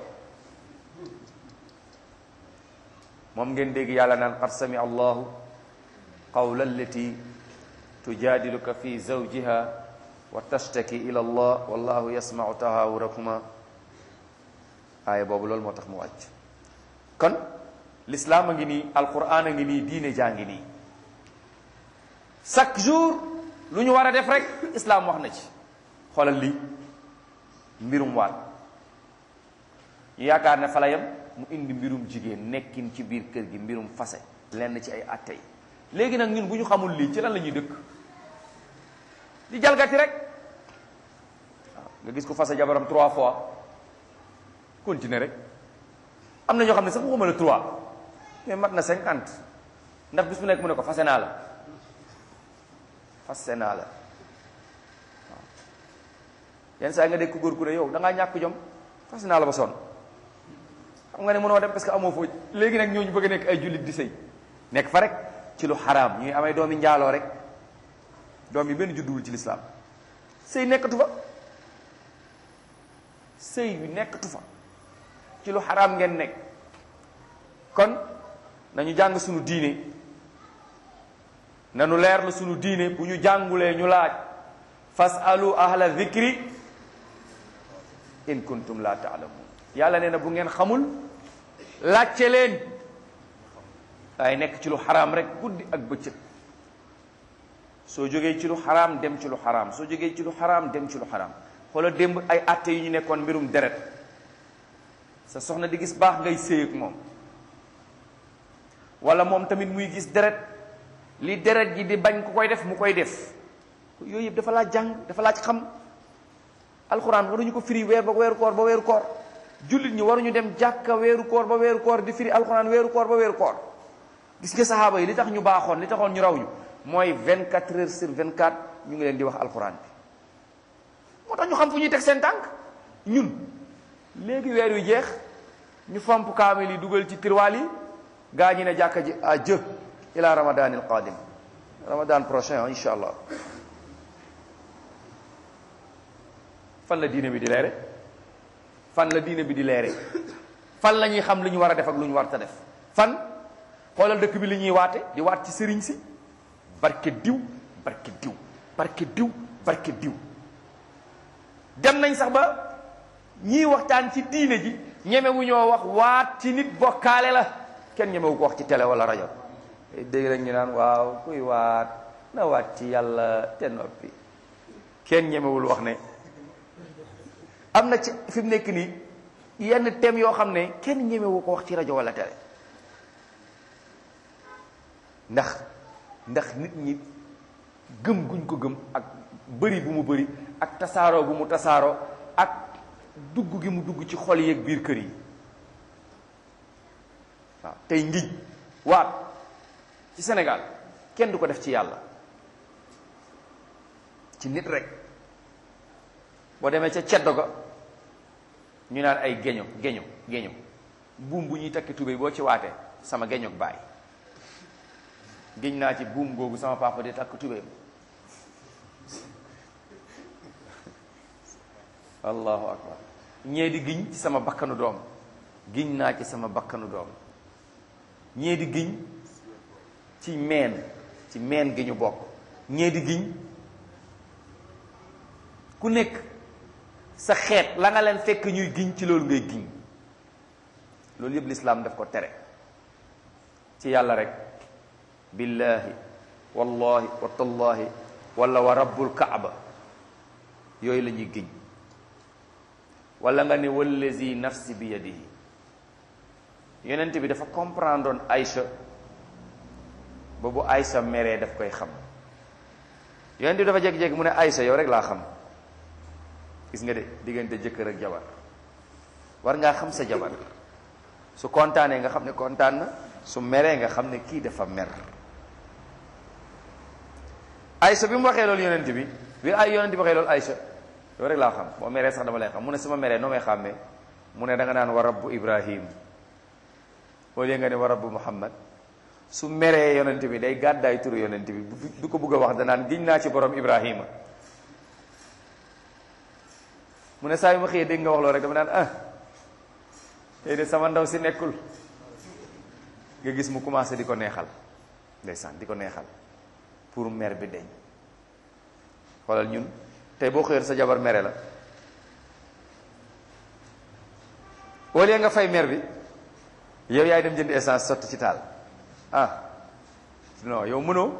moom ngeen dégg yàlla naan qad sami allahu qawla allati tujadiluka fi zawjiha wa tashtaki ila allah wallahu yasmau tahawurakuma aaya boobu loolu moo tax mu wàcc kon l'islam a ngi nii alquran a ngi nii diine jaa ngi nii chaque jour lu ñu war a def rek islam wax na ci xoolal lii mbirum waat ñu yaakaar ne fa la yem mu indi mbirum jigéen nekkin ci biir kër gi mbirum fase lenn ci ay atte yi léegi nag ñun bu ñu xamul lii ci lan la ñuy dëkk di jalgati rek waaw nga gis ko fase jabaram trois fois continuer rek am na ñoo xam ne sax waxuma la trois mais mat na cinquante ndax bis bu nekk mu ne ko fase naa la fase naa la waaw yenn saa yi nga dégg ko góor ku ne yow da ngaa ñàkk jom fase naa la ba sonn xam nga ne mënoo dem parce que amoo foo léegi nag ñooñu bëgg a nekk ay jullit di sëy nekk fa rek ci lu xaraam ñuy amay doomi njaaloo rek doom yi benn judduwul ci lislaam sëy nekkatu fa sëy bi nekkatu fa ci lu xaraam ngeen nekk kon nañu jàng sunu diine nanu leerlu sunu diine bu ñu jàngulee ñu laaj fasalu ahla dhikri in kuntum la taalamun yàlla nee na bu ngeen xamul laajte leen waaye nekk ci lu xaraam rek guddi ak bëccëg soo jógee ci lu xaraam dem ci lu xaraam soo jógee ci lu xaraam dem ci lu xaraam xoola démb ay atte yu ñu nekkoon mbirum deret sa soxna di gis baax ngay séy ak moom wala moom tamit muy gis deret li deret ji di bañ ku koy def mu koy def yooyu yëpp dafa laaj jàng dafa laaj xam alxuraan waruñu ko firi weer ba weeru koor ba weeru koor jullit ñi waruñu dem jàkka weeru koor ba weeru koor di firi alxuraan weeru koor ba weeru koor gis nga saxaaba yi li tax ñu baaxoon li taxoon ñu raw ñu mooy 24 heures sur 24 ñu ngi leen di wax alxuraan bi moo tax ñu xam fu ñuy teg seen tànk ñun léegi weer wi jeex ñu fomp kaamil yi dugal ci tirwaal yi gaa ñi ne jàkka ji à jë ila ramadan il qadim ramadan prochain insha allah fan la diine bi di leere fan la diine bi di leere fan la ñuy xam lu ñu war a def ak lu ñu war ta def fan xoolal dëkk bi li ñuy waate di waat ci sëriñ si barke diw barke diw barke diw barke diw dem nañ sax ba ñiy waxtaan ci diine ji ñemewu ñoo wax waat ci nit bokkaale la kenn ñemewu ko wax ci télé wala rajo dégg rek ñu naan waaw kuy waat na waat ci yàlla te noppi kenn ñemewul wax ne am na ci fi mu nekk nii yenn thèmes yoo xam ne kenn ñemewu ko wax ci rajo wala télé ndax ndax nit ñi gëm guñ ko gëm ak bëri bu mu bëri ak tasaaroo bu mu tasaaroo ak dugg gi mu dugg ci xol yeeg biir kër yi waaw tey ngiñ waat ci Sénégal kenn du ko def ci yàlla ci nit rek boo demee ca ceddo ga ñu naan ay geño geño geño buum bu ñuy takki tubéy boo ci waatee sama geñog baay giñ naa ci buum googu sama papa di takk tubéy allahu akbar ñee di giñ ci sama bakkanu doom giñ naa ci sama bakkanu doom ñee di giñ ci meen ci meen gi ñu bokk ñee di giñ ku nekk sa xeet la nga leen fekk ñuy giñ ci loolu ngay giñ loolu yëpp lislaam daf ko tere ci yàlla rek billahi wallahi wa tallahi wala wa rabbul kaaba yooyu la ñuy giñ wala nga ne wallazi nafsi bi yadihi yonent bi dafa comprendre oon Aïcha ba bu Aïcha meree daf koy xam yonent bi dafa jékki-jékki mu ne Aïcha yow rek laa xam gis nga de diggante jëkkër ak jabar war ngaa xam sa jabar su kontaanee nga xam ne kontaan na su meree nga xam ne kii dafa mer Aïcha bi mu waxee loolu yonent bi bi ay yonent bi waxee loolu Aïcha yow rek laa xam boo meree sax dama lay xam mu ne su ma meree noo may xàmmee mu ne da nga naan wa rabbu Ibrahim au lieu nga ne wa rabbu Muhammad su meree yonent bi day gàddaay turu yonent bi du ko bëgg a wax danaan giñ naa ci borom Ibrahima mu ne saa yu ma xëyee dégg nga wax loolu rek dama naan ah tey de sama ndaw si nekkul nga gis mu commencé di ko neexal ndeysaan di ko neexal pour mer bi deñ xoolal ñun tey boo xëyoon sa jabar mere la au lieu nga fay mer bi yow yaay dem jënd essence sotti ci taal ah non yow mënoo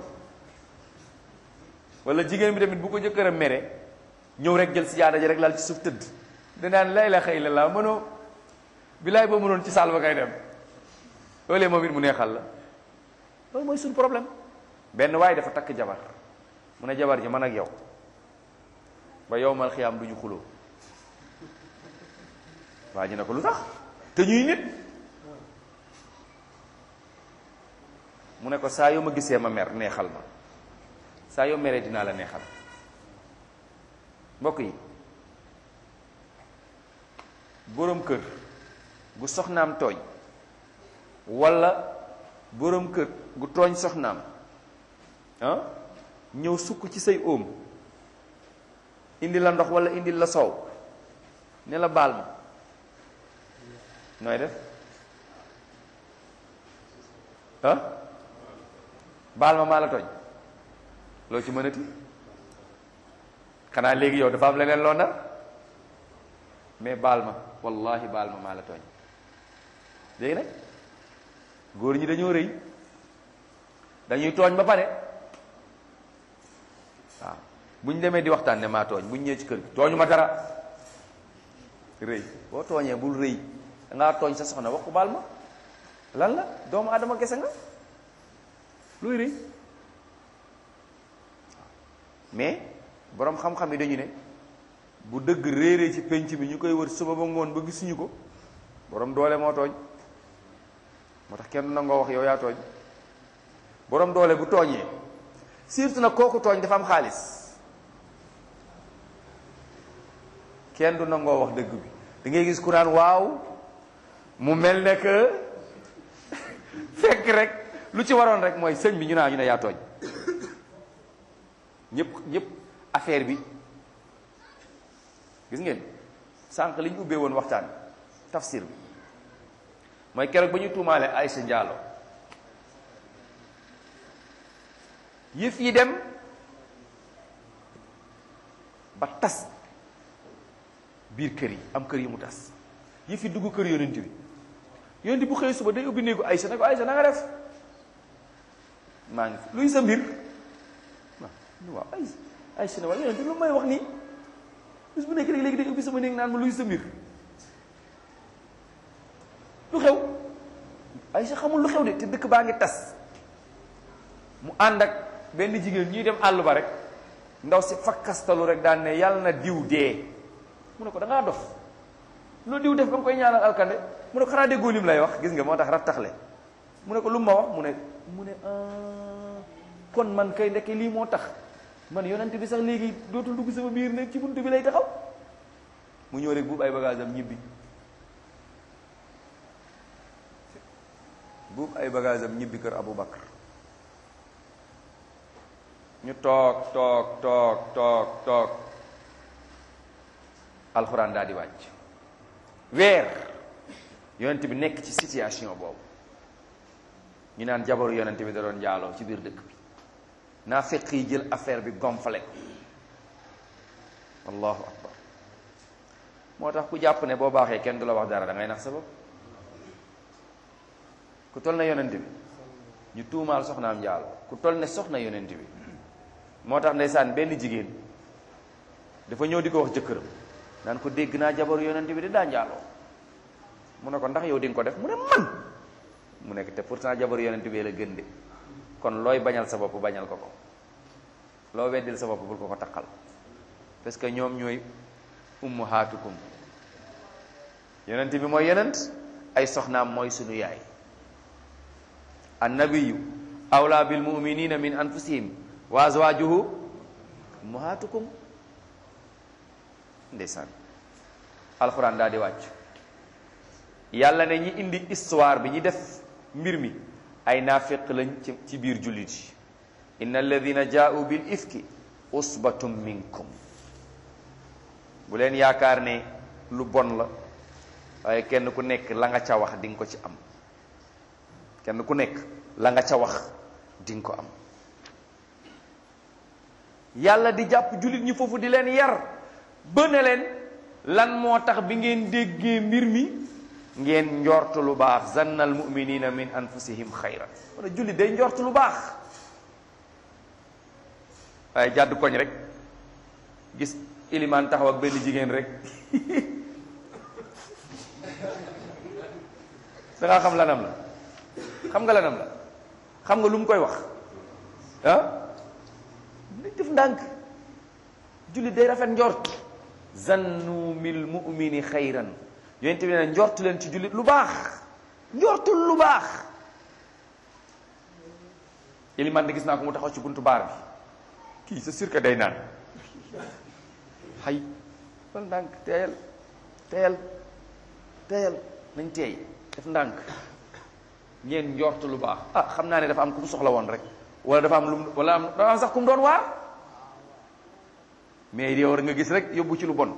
wala jigéen bi tamit bu ko jëkkëram mere ñëw rek jël si jaada ji rek lal ci suuf tëdd danaan lay la xëy la laa mënoo bilaay boo mënoon ci saal ba kay dem au lieu moom it mu neexal la loolu mooy suñu problème benn waaye dafa takk jabar mu ne jabar ji man ak yow ba yow mal xiyaam du ñu xuloo waa ji ne ko lu tax te ñuy nit mu ne ko saa yoo ma gisee ma mer neexal ma saa yoo meree dinaa la neexal mbokk yi boroom kër gu soxnaam tooñ walla boroom kër gu tooñ soxnaam ah ñëw sukk ci say óom indi la ndox walla indi la soow ne la baal ma nooy def ah baal ma maa la tooñ loo ci mënati xanaa léegi yow dafa am leneen loo nar mais baal ma wallahi baal ma maa la tooñ léegi nag góor ñi dañoo rëy dañuy tooñ ba pare waaw bu ñu demee di waxtaan ne maa tooñ bu ñu ñëwee ci kër gi tooñu ma dara rëy boo tooñee bul rëy da ngaa tooñ sa soxna wax ko baal ma lan la doomu adama gese nga luy rëy mais boroom xam-xam yi dañu ne bu dëgg réeree ci penc bi ñu koy wër suba ba ngoon ba gisuñu ko boroom doole moo tooñ moo tax kenn nangoo wax yow yaa tooñ boroom doole bu tooñee surtout nag kooku tooñ dafa am xaalis kenn du nangoo wax dëgg bi da ngay gis ku naan waaw mu mel ne que fekk rek lu ci waroon rek mooy sëñ bi ñu naa ñu ne yaa tooñ ñëpp ñëpp affaire bi gis ngeen sànq li ñu ubbee woon waxtaan tafsir bi mooy keroog ba ñu tuumaale Aïcha Ndiallo yëf yi dem ba tas biir kër yi am kër yi mu tas yëf yi dugg kër yonent bi yonent bu xëy suba day ubbi néegu Aïcha ne ko Aïcha na nga def maa ngi fi luy sa mbir waaw waaw Aïcha Aïcha ne waaw yonent lu may wax nii bis bu nekk léegi day ubbi sama néeg naan ma luy sa mbir lu xew Aïcha xamul lu xew de te dëkk baa ngi tas mu ànd ak benn jigéen ñuy dem àll ba rek ndaw si fakkastalu rek daan ne yàlla na diw dee mu ne ko da ngaa dof loolu diw def ba nga koy ñaanal alkande mu ne ko xanaa déggoo lim lay wax gis nga moo tax rattaxle mu ne ko lu ma wax mu ne mu ne kon man kay ndekke lii moo tax man yonent bi sax léegi dootul dugg sama biir ne ci buntu bi lay taxaw mu ñëw rek buub ay bagage am ñibbi buub ay bagage am ñibbi kër Abu Bakar ñu toog toog toog toog toog alxuraan daal di wàcc weer yonent bi nekk ci situation boobu ñu naan jabaru yonent bi da doon njaaloo ci biir dëkk bi naa fekk yi jël affaire bi gonfale allahu akbar moo tax ku jàpp ne boo baaxee kenn du la wax dara da ngay nax sa bopp ku toll na yonent bi ñu tuumaal soxnaam njaaloo ku toll ne soxna yonent bi moo tax ndeysaan benn jigéen dafa ñëw di ko wax jëkkëram naan ko dégg naa jabaru yonent bi di daa njaaloo mu ne ko ndax yow di nga ko def mu ne man mu nekk te pourtant jabaru yonent bi la gën de kon looy bañal sa bopp bañal ko ko loo weddil sa bopp bul ko ko taqal parce que ñoom ñooy ummahaatukum yonent bi mooy yonent ay soxnaam mooy sunu yaay annabiyu awla bil muminina min anfusihim wa azwajuhu ummahaatukum ndeysaan alxuraan daal di wàcc yàlla ne ñi indi histoire bi ñi def mbir mi ay naafiq lañ ci ci biir jullit yi inna alladina jaa'u bil ifki usbatum minkum bu leen yaakaar ne lu bon la waaye kenn ku nekk la nga ca wax di nga ko ci am kenn ku nekk la nga ca wax di nga ko am yàlla di jàpp jullit ñi foofu di leen yar ba ne leen lan moo tax bi ngeen déggee mbir mi ngeen njortu lu baax zanna al muminina min anfusihim xayran wala jullit day njortu lu baax waaye jàdd koñ rek gis ilimaan taxaw ak benn jigéen rek da ngaa xam lanam la xam nga lanam la xam nga lu mu koy wax ah dañ def ndànk jullit day rafet njort zannu mil mumini xayran yonent bi ne njortu leen ci jullit lu baax njortul lu baax iliman de gis naa ko mu taxaw ci buntu baar bi kii c'est sûr que day naan xay fal ndànk teeyal teeyal teeyal nañ teey def ndànk ngeen njort lu baax ah xam naa ne dafa am ku mu soxla woon rek wala dafa am lu mu wala am dafa am sax ku mu doon waar mais yow war nga gis rek yóbbu ci lu bon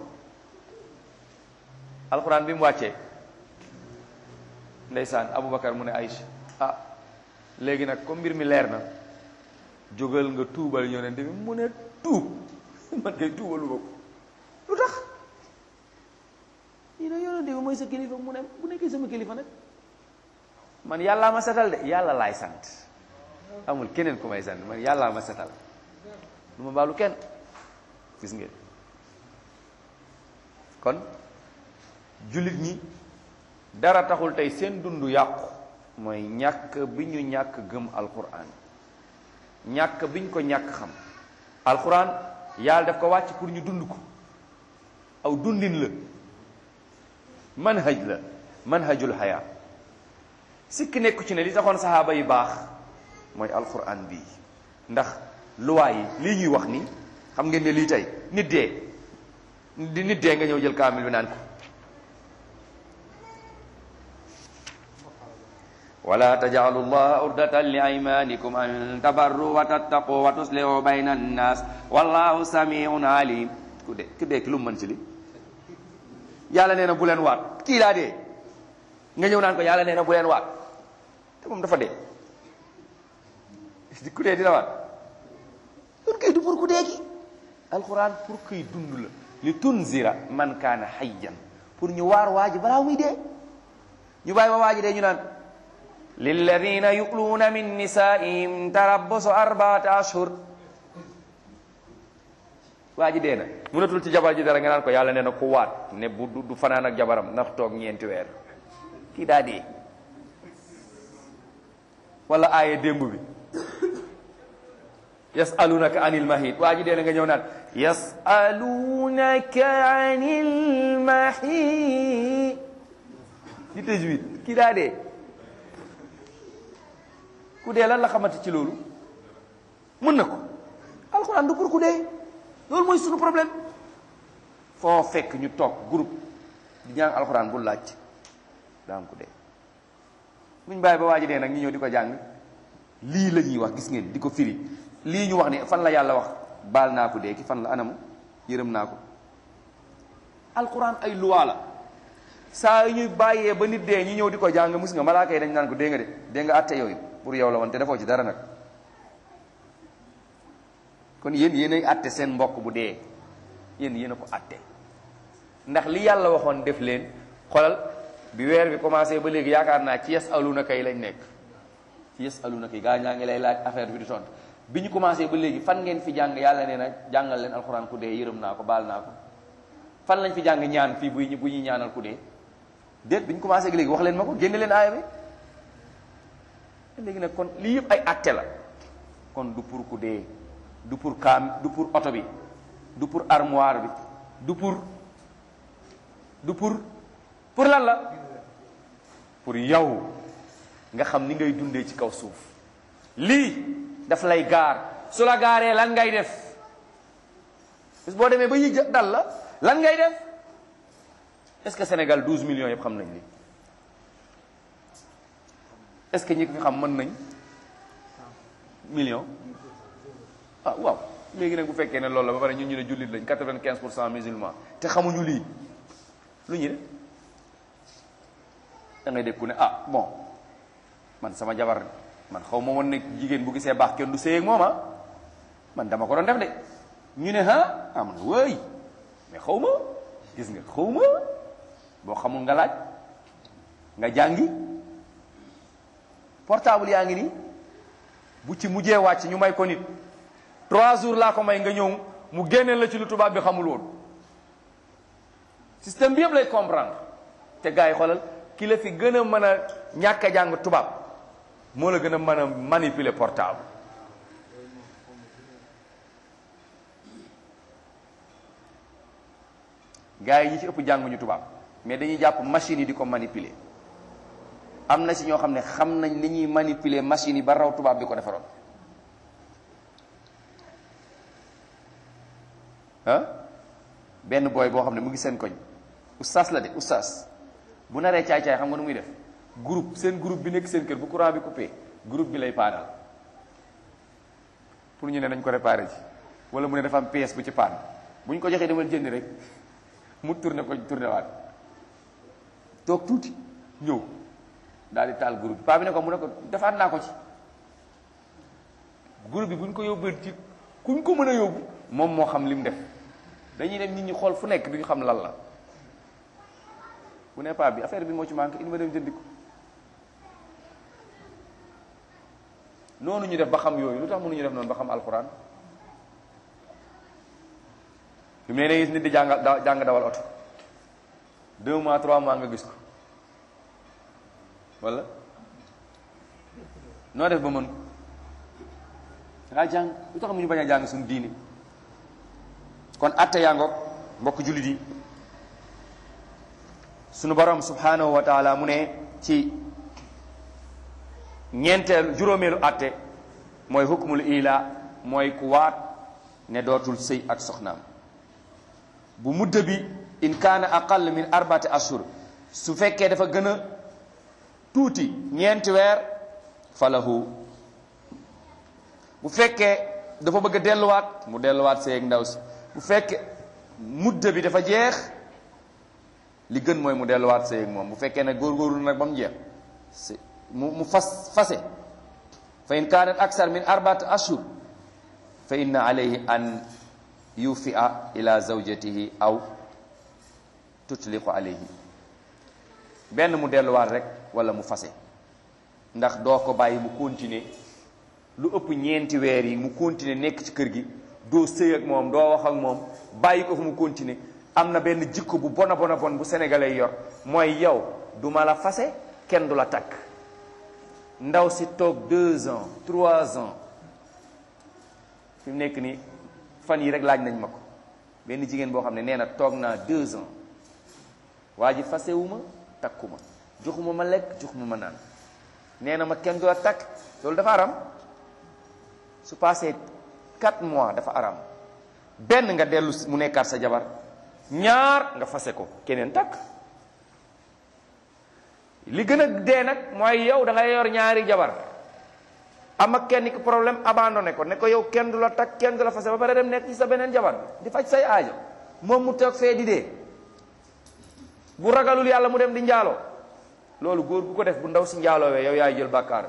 alxuraan bi mu wàccee ndeysaan Aboubacar mu ne Aïcha ah léegi nag comme mbir mi leer na jógal nga tuubal yonent bi mu ne tuub man kay tuubalu ma ko lu tax yi ne yonent bi mooy sa kilifa mu ne bu nekkee sama kilifa nag man yàllaa ma setal de yàlla laay sant amul keneen ku may sant man yàllaa ma setal du ma baalu kenn gis ngeen kon jullit ñi dara taxul tey seen dund yàqu mooy ñàkk bi ñu ñàkk gëm alquran ñàkk bi ñu ko ñàkk xam alquran yàlla daf ko wàcc pour ñu dund ko aw dundin la manhaj la manhajul haya sikki nekku ci ne li taxoon saxaaba yi baax mooy alquran bii ndax luwaa yi lii ñuy wax ni xam ngeen ne lii tey nit dee di nit dee nga ñëw jël kaamil bi naan ko wala tajcalu llaha urdatan li aymanikum an tabarru wa tattaqu wa tuslihu bayna annas wallahu samiun alim ku de ku dee ki lu mu mën ci li yàlla nee na bu leen waat kii laa dee nga ñëw naan ko yàlla nee na bu leen waat te moom dafa dee ku dee dina waat pour kay du pour ku dee ki alquran pour kuy dund la li tunzira man kaana hayyan pour ñu waar waa ji balaa muy dee ñu bàyyi ba waa ji dee ñu naan lilladina yuluuna min nisaihim tarabbusu arbaata ashhur waa ji dee na mënatul ci jabar ji dara nga naan ko yàlla nee na ku waat ne bu du fanaan ak jabaram ndax toog ñeenti weer kii daa dee wala aaye démb bi yasalunaka anil mahid waa ji dee na nga ñëw naan yasalunaka anil mahid di tajwid kii daa dee ku dee lan la xamante ci loolu mën na ko alxuraan du pour ku dee loolu mooy sunu problème foo fekk ñu toog groupe di jàng alxuraan bu laaj daa am ku dee buñ bàyyi ba waa ji dee nag ñu ñëw di ko jàng lii la ñuy wax gis ngeen di ko firi lii ñu wax ni fan la yàlla wax baal naa ko dee ki fan la anam yërëm naa ko alxuraan ay luwaa la saa yu ñuy bàyyee ba nit dee ñu ñëw di ko jàng mus nga malaaka yi dañ naan ko dee nga de dee nga àtte yooyu pour yow la woon te defoo ci dara nag kon yéen yéen ay àtte seen mbokk bu dee yéen yéen a ko àtte ndax li yàlla waxoon def leen xolal bi weer bi commencé ba léegi yaakaar naa ci yes aluna kay lañ nekk ci yes aluna kay gaa ñaa ngi lay laaj affaire bi di tontu bi ñu commencé ba léegi fan ngeen fi jàng yàlla nee na jàngal leen alxuraan ku dee yërëm naa ko baal naa ko fan lañ fi jàng ñaan fii bu bu ñuy ñaanal ku dee déet bi ñu commencé ak léegi wax leen ma ko génne leen aaya bi léegi nag kon lii yëpp ay àtte la kon du pour ku dee du pour kaam du pour oto bi du pour armoire bi du pour du pour pour lan la pour yow nga xam ni ngay dundee ci kaw suuf lii daf lay gaar su la gaaree lan ngay def bis boo demee ba yi dal la lan ngay def est-ce que Sénégal 12 millions yëpp xam nañ li est-ce que ñi ko fi xam mën nañ million ah waaw léegi nag bu fekkee ne loolu la ba pare ñun ñu ne jullit lañ 95 pour cent musulman te xamuñu lii lu ñu ne da ngay dégg ku ne ah bon man sama jabar man xaw ma woon ne jigéen bu gisee baax kenn du séy ak moom ah man dama ko doon def de ñu ne ah ah man wëy mais xaw ma gis nga xaw ma boo xamul nga laaj nga jàngi portable yaa ngi nii bu ci mujjee wàcc ñu may ko nit trois jours laa ko may nga ñëw mu génneel la ci lu tubaab bi xamul woon système bi yëpp lay comprendre te gars yi xoolal ki la fi gën a mën a ñàkk a jàng tubaab moo la gën a mën a manipuler portable gars yi ñi ci ëpp jànguñu tubaab mais dañuy jàpp machine yi di ko manipuler am na ci ñoo xam ne xam nañ ni ñuy manipuler machine yi ba raw tubaab bi ko defaroon ah benn booy boo xam ne mu ngi seen koñ oustaz la de oustaz bu naree caay-caay xam nga nu muy def groupe seen groupe bi nekk seen kër bu courant bi coupé groupe bi lay paanal pour ñu ne nañ ko réparé ji wala mu ne dafa am pièce bu ci paan bu ñu ko joxee demal jënd rek mu tourné ko tourné waat toog tuuti ñëw daal di taal groupe bi paa bi ne ko mu ne ko defaat naa ko ci groupe bi bu ñu ko yóbbee ci kuñ ko mën a yóbbu moom moo xam li mu def dañuy dem nit ñi xool fu nekk duñu xam lan la bu ne paa bi affaire bi moo ci manqué indi ma dem jëndi ko noonu ñu def ba xam yooyu lu tax mënuñu def noonu ba xam alxuraan fi mu ne gis nit di jàng jàng dawal oto deux mois trois mois nga gis ko wala noo def ba mën ko dangaa jàng lu tax mu ñu bañ a jàng suñu diini kon atte yaa ngoog mbokk jullit yi sunu borom subhanahu wa taala mu ne ci ñeenteelu juróomeelu atte mooy hukmul ila mooy ku waat ne dootul sëy ak soxnaam bu mudda bi in kaana aqall min arbaati ashur su fekkee dafa gën a tuuti ñeenti weer falahu bu fekkee dafa bëgg a delluwaat mu delluwaat seeg ndaw si bu fekkee mudda bi dafa jeex li gën mooy mu delluwaat seeg moom bu fekkee ne góorgóorlu nag ba mu jeex si mu mu fas fase fa in kaanat aksar min arbaat ashhur fa inna alayhi an yufia ila zawjatihi aw tutliqu alayhi benn mu delluwaat rek wala mu fase ndax doo ko bàyyi mu continuer lu ëpp ñeenti weer yi mu continuer nekk ci kër gi doo sëy ak moom doo wax ak moom bàyyi ko fu mu continuer am na benn jikko bu bona bona bon bu sénégalais yor mooy yow du ma la fase kenn du la takk ndaw si toog deux ans trois ans fi mu nekk nii fan yi rek laaj nañ ma ko benn jigéen boo xam ne nee na toog naa deux ans waa ji fasewuma takkuma joxuma ma lekk joxuma ma naan nee na ma kenn du la takk loolu dafa aram su passé quatre mois dafa aram benn nga dellu mu nekkaat sa jabar ñaar nga fase ko keneen takk li gën a dee nag mooy yow da ngay yor ñaari jabar am ak kenn ki problème abandonné ko ne ko yow kenn du la takk kenn du la fase ba pare dem nekk ci sa beneen jabar di faj say aajo moom mu toog fee di dee bu ragalul yàlla mu dem di njaaloo loolu góor bu ko def bu ndaw si njaaloowee yow yaay jël bàkkaar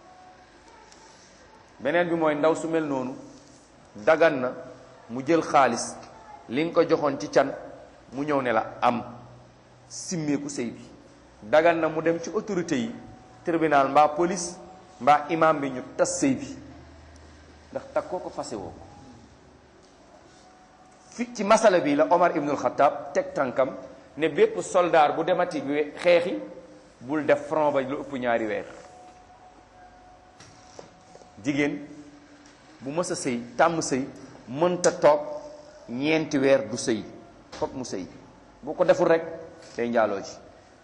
beneen bi mooy ndaw su mel noonu dagan na mu jël xaalis li nga ko joxoon ci can mu ñëw ne la am simmeeku sëy bi dagan na mu dem ci autorité yi tribunal mbaa police mbaa imam bi ñu tas sëy bi ndax takkoo ko fase woo ko fi ci masala bi la Omar ibnul Xattaab teg tànkam ne bépp soldaar bu demati bi xeexi bul def front ba lu ëpp ñaari weer jigéen bu mës a sëy tàmm sëy mënta toog ñeenti weer du sëy fokk mu sëy boo ko deful rek day njaaloo ji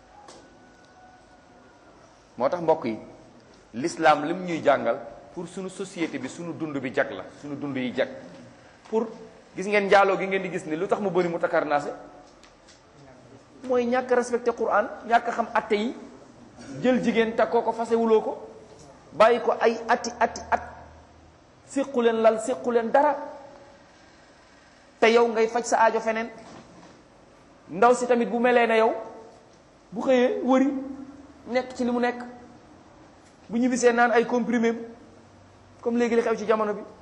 moo tax mbokk yi l'islam lim ñuy jàngal pour sunu société bi sunu dund bi jag la sunu dund yi jag pour gis ngeen njaaloo gi ngeen di gis ni lu tax mu bëri mu takarnaase mooy ñàkk respecté Quran ñàkk xam atte yi jël jigéen takkoo ko fasewuloo ko bàyyi ko ay ati ati at séqu leen lal séqu leen dara te yow ngay faj sa aajo feneen ndaw si tamit bu melee ne yow bu xëyee wëri nekk ci li mu nekk bu ñibbisee naan ay comprimé comme léegi li xew ci jamono bi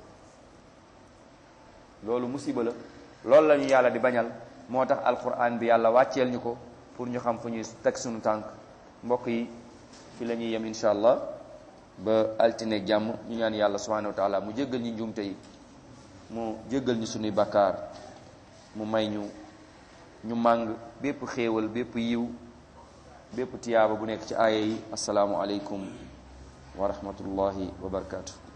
loolu musiba la loolu la ñu yàlla di bañal moo tax alquran bi yàlla wàcceel ñu ko pour ñu xam fu ñuy teg suñu tànk mbokk yi fi la ñuy yem insha allah ba altine jàmm ñu ñaan yàlla subhanahu wa taala mu jéggal ñu njuumte yi mu jéggal ñu suñuy bakkaar mu may ñu ñu màng bépp xéewal bépp yiw bépp tiyaaba bu nekk ci aaya yi asalaamu aleykum wa rahmatullahi wa barakatuh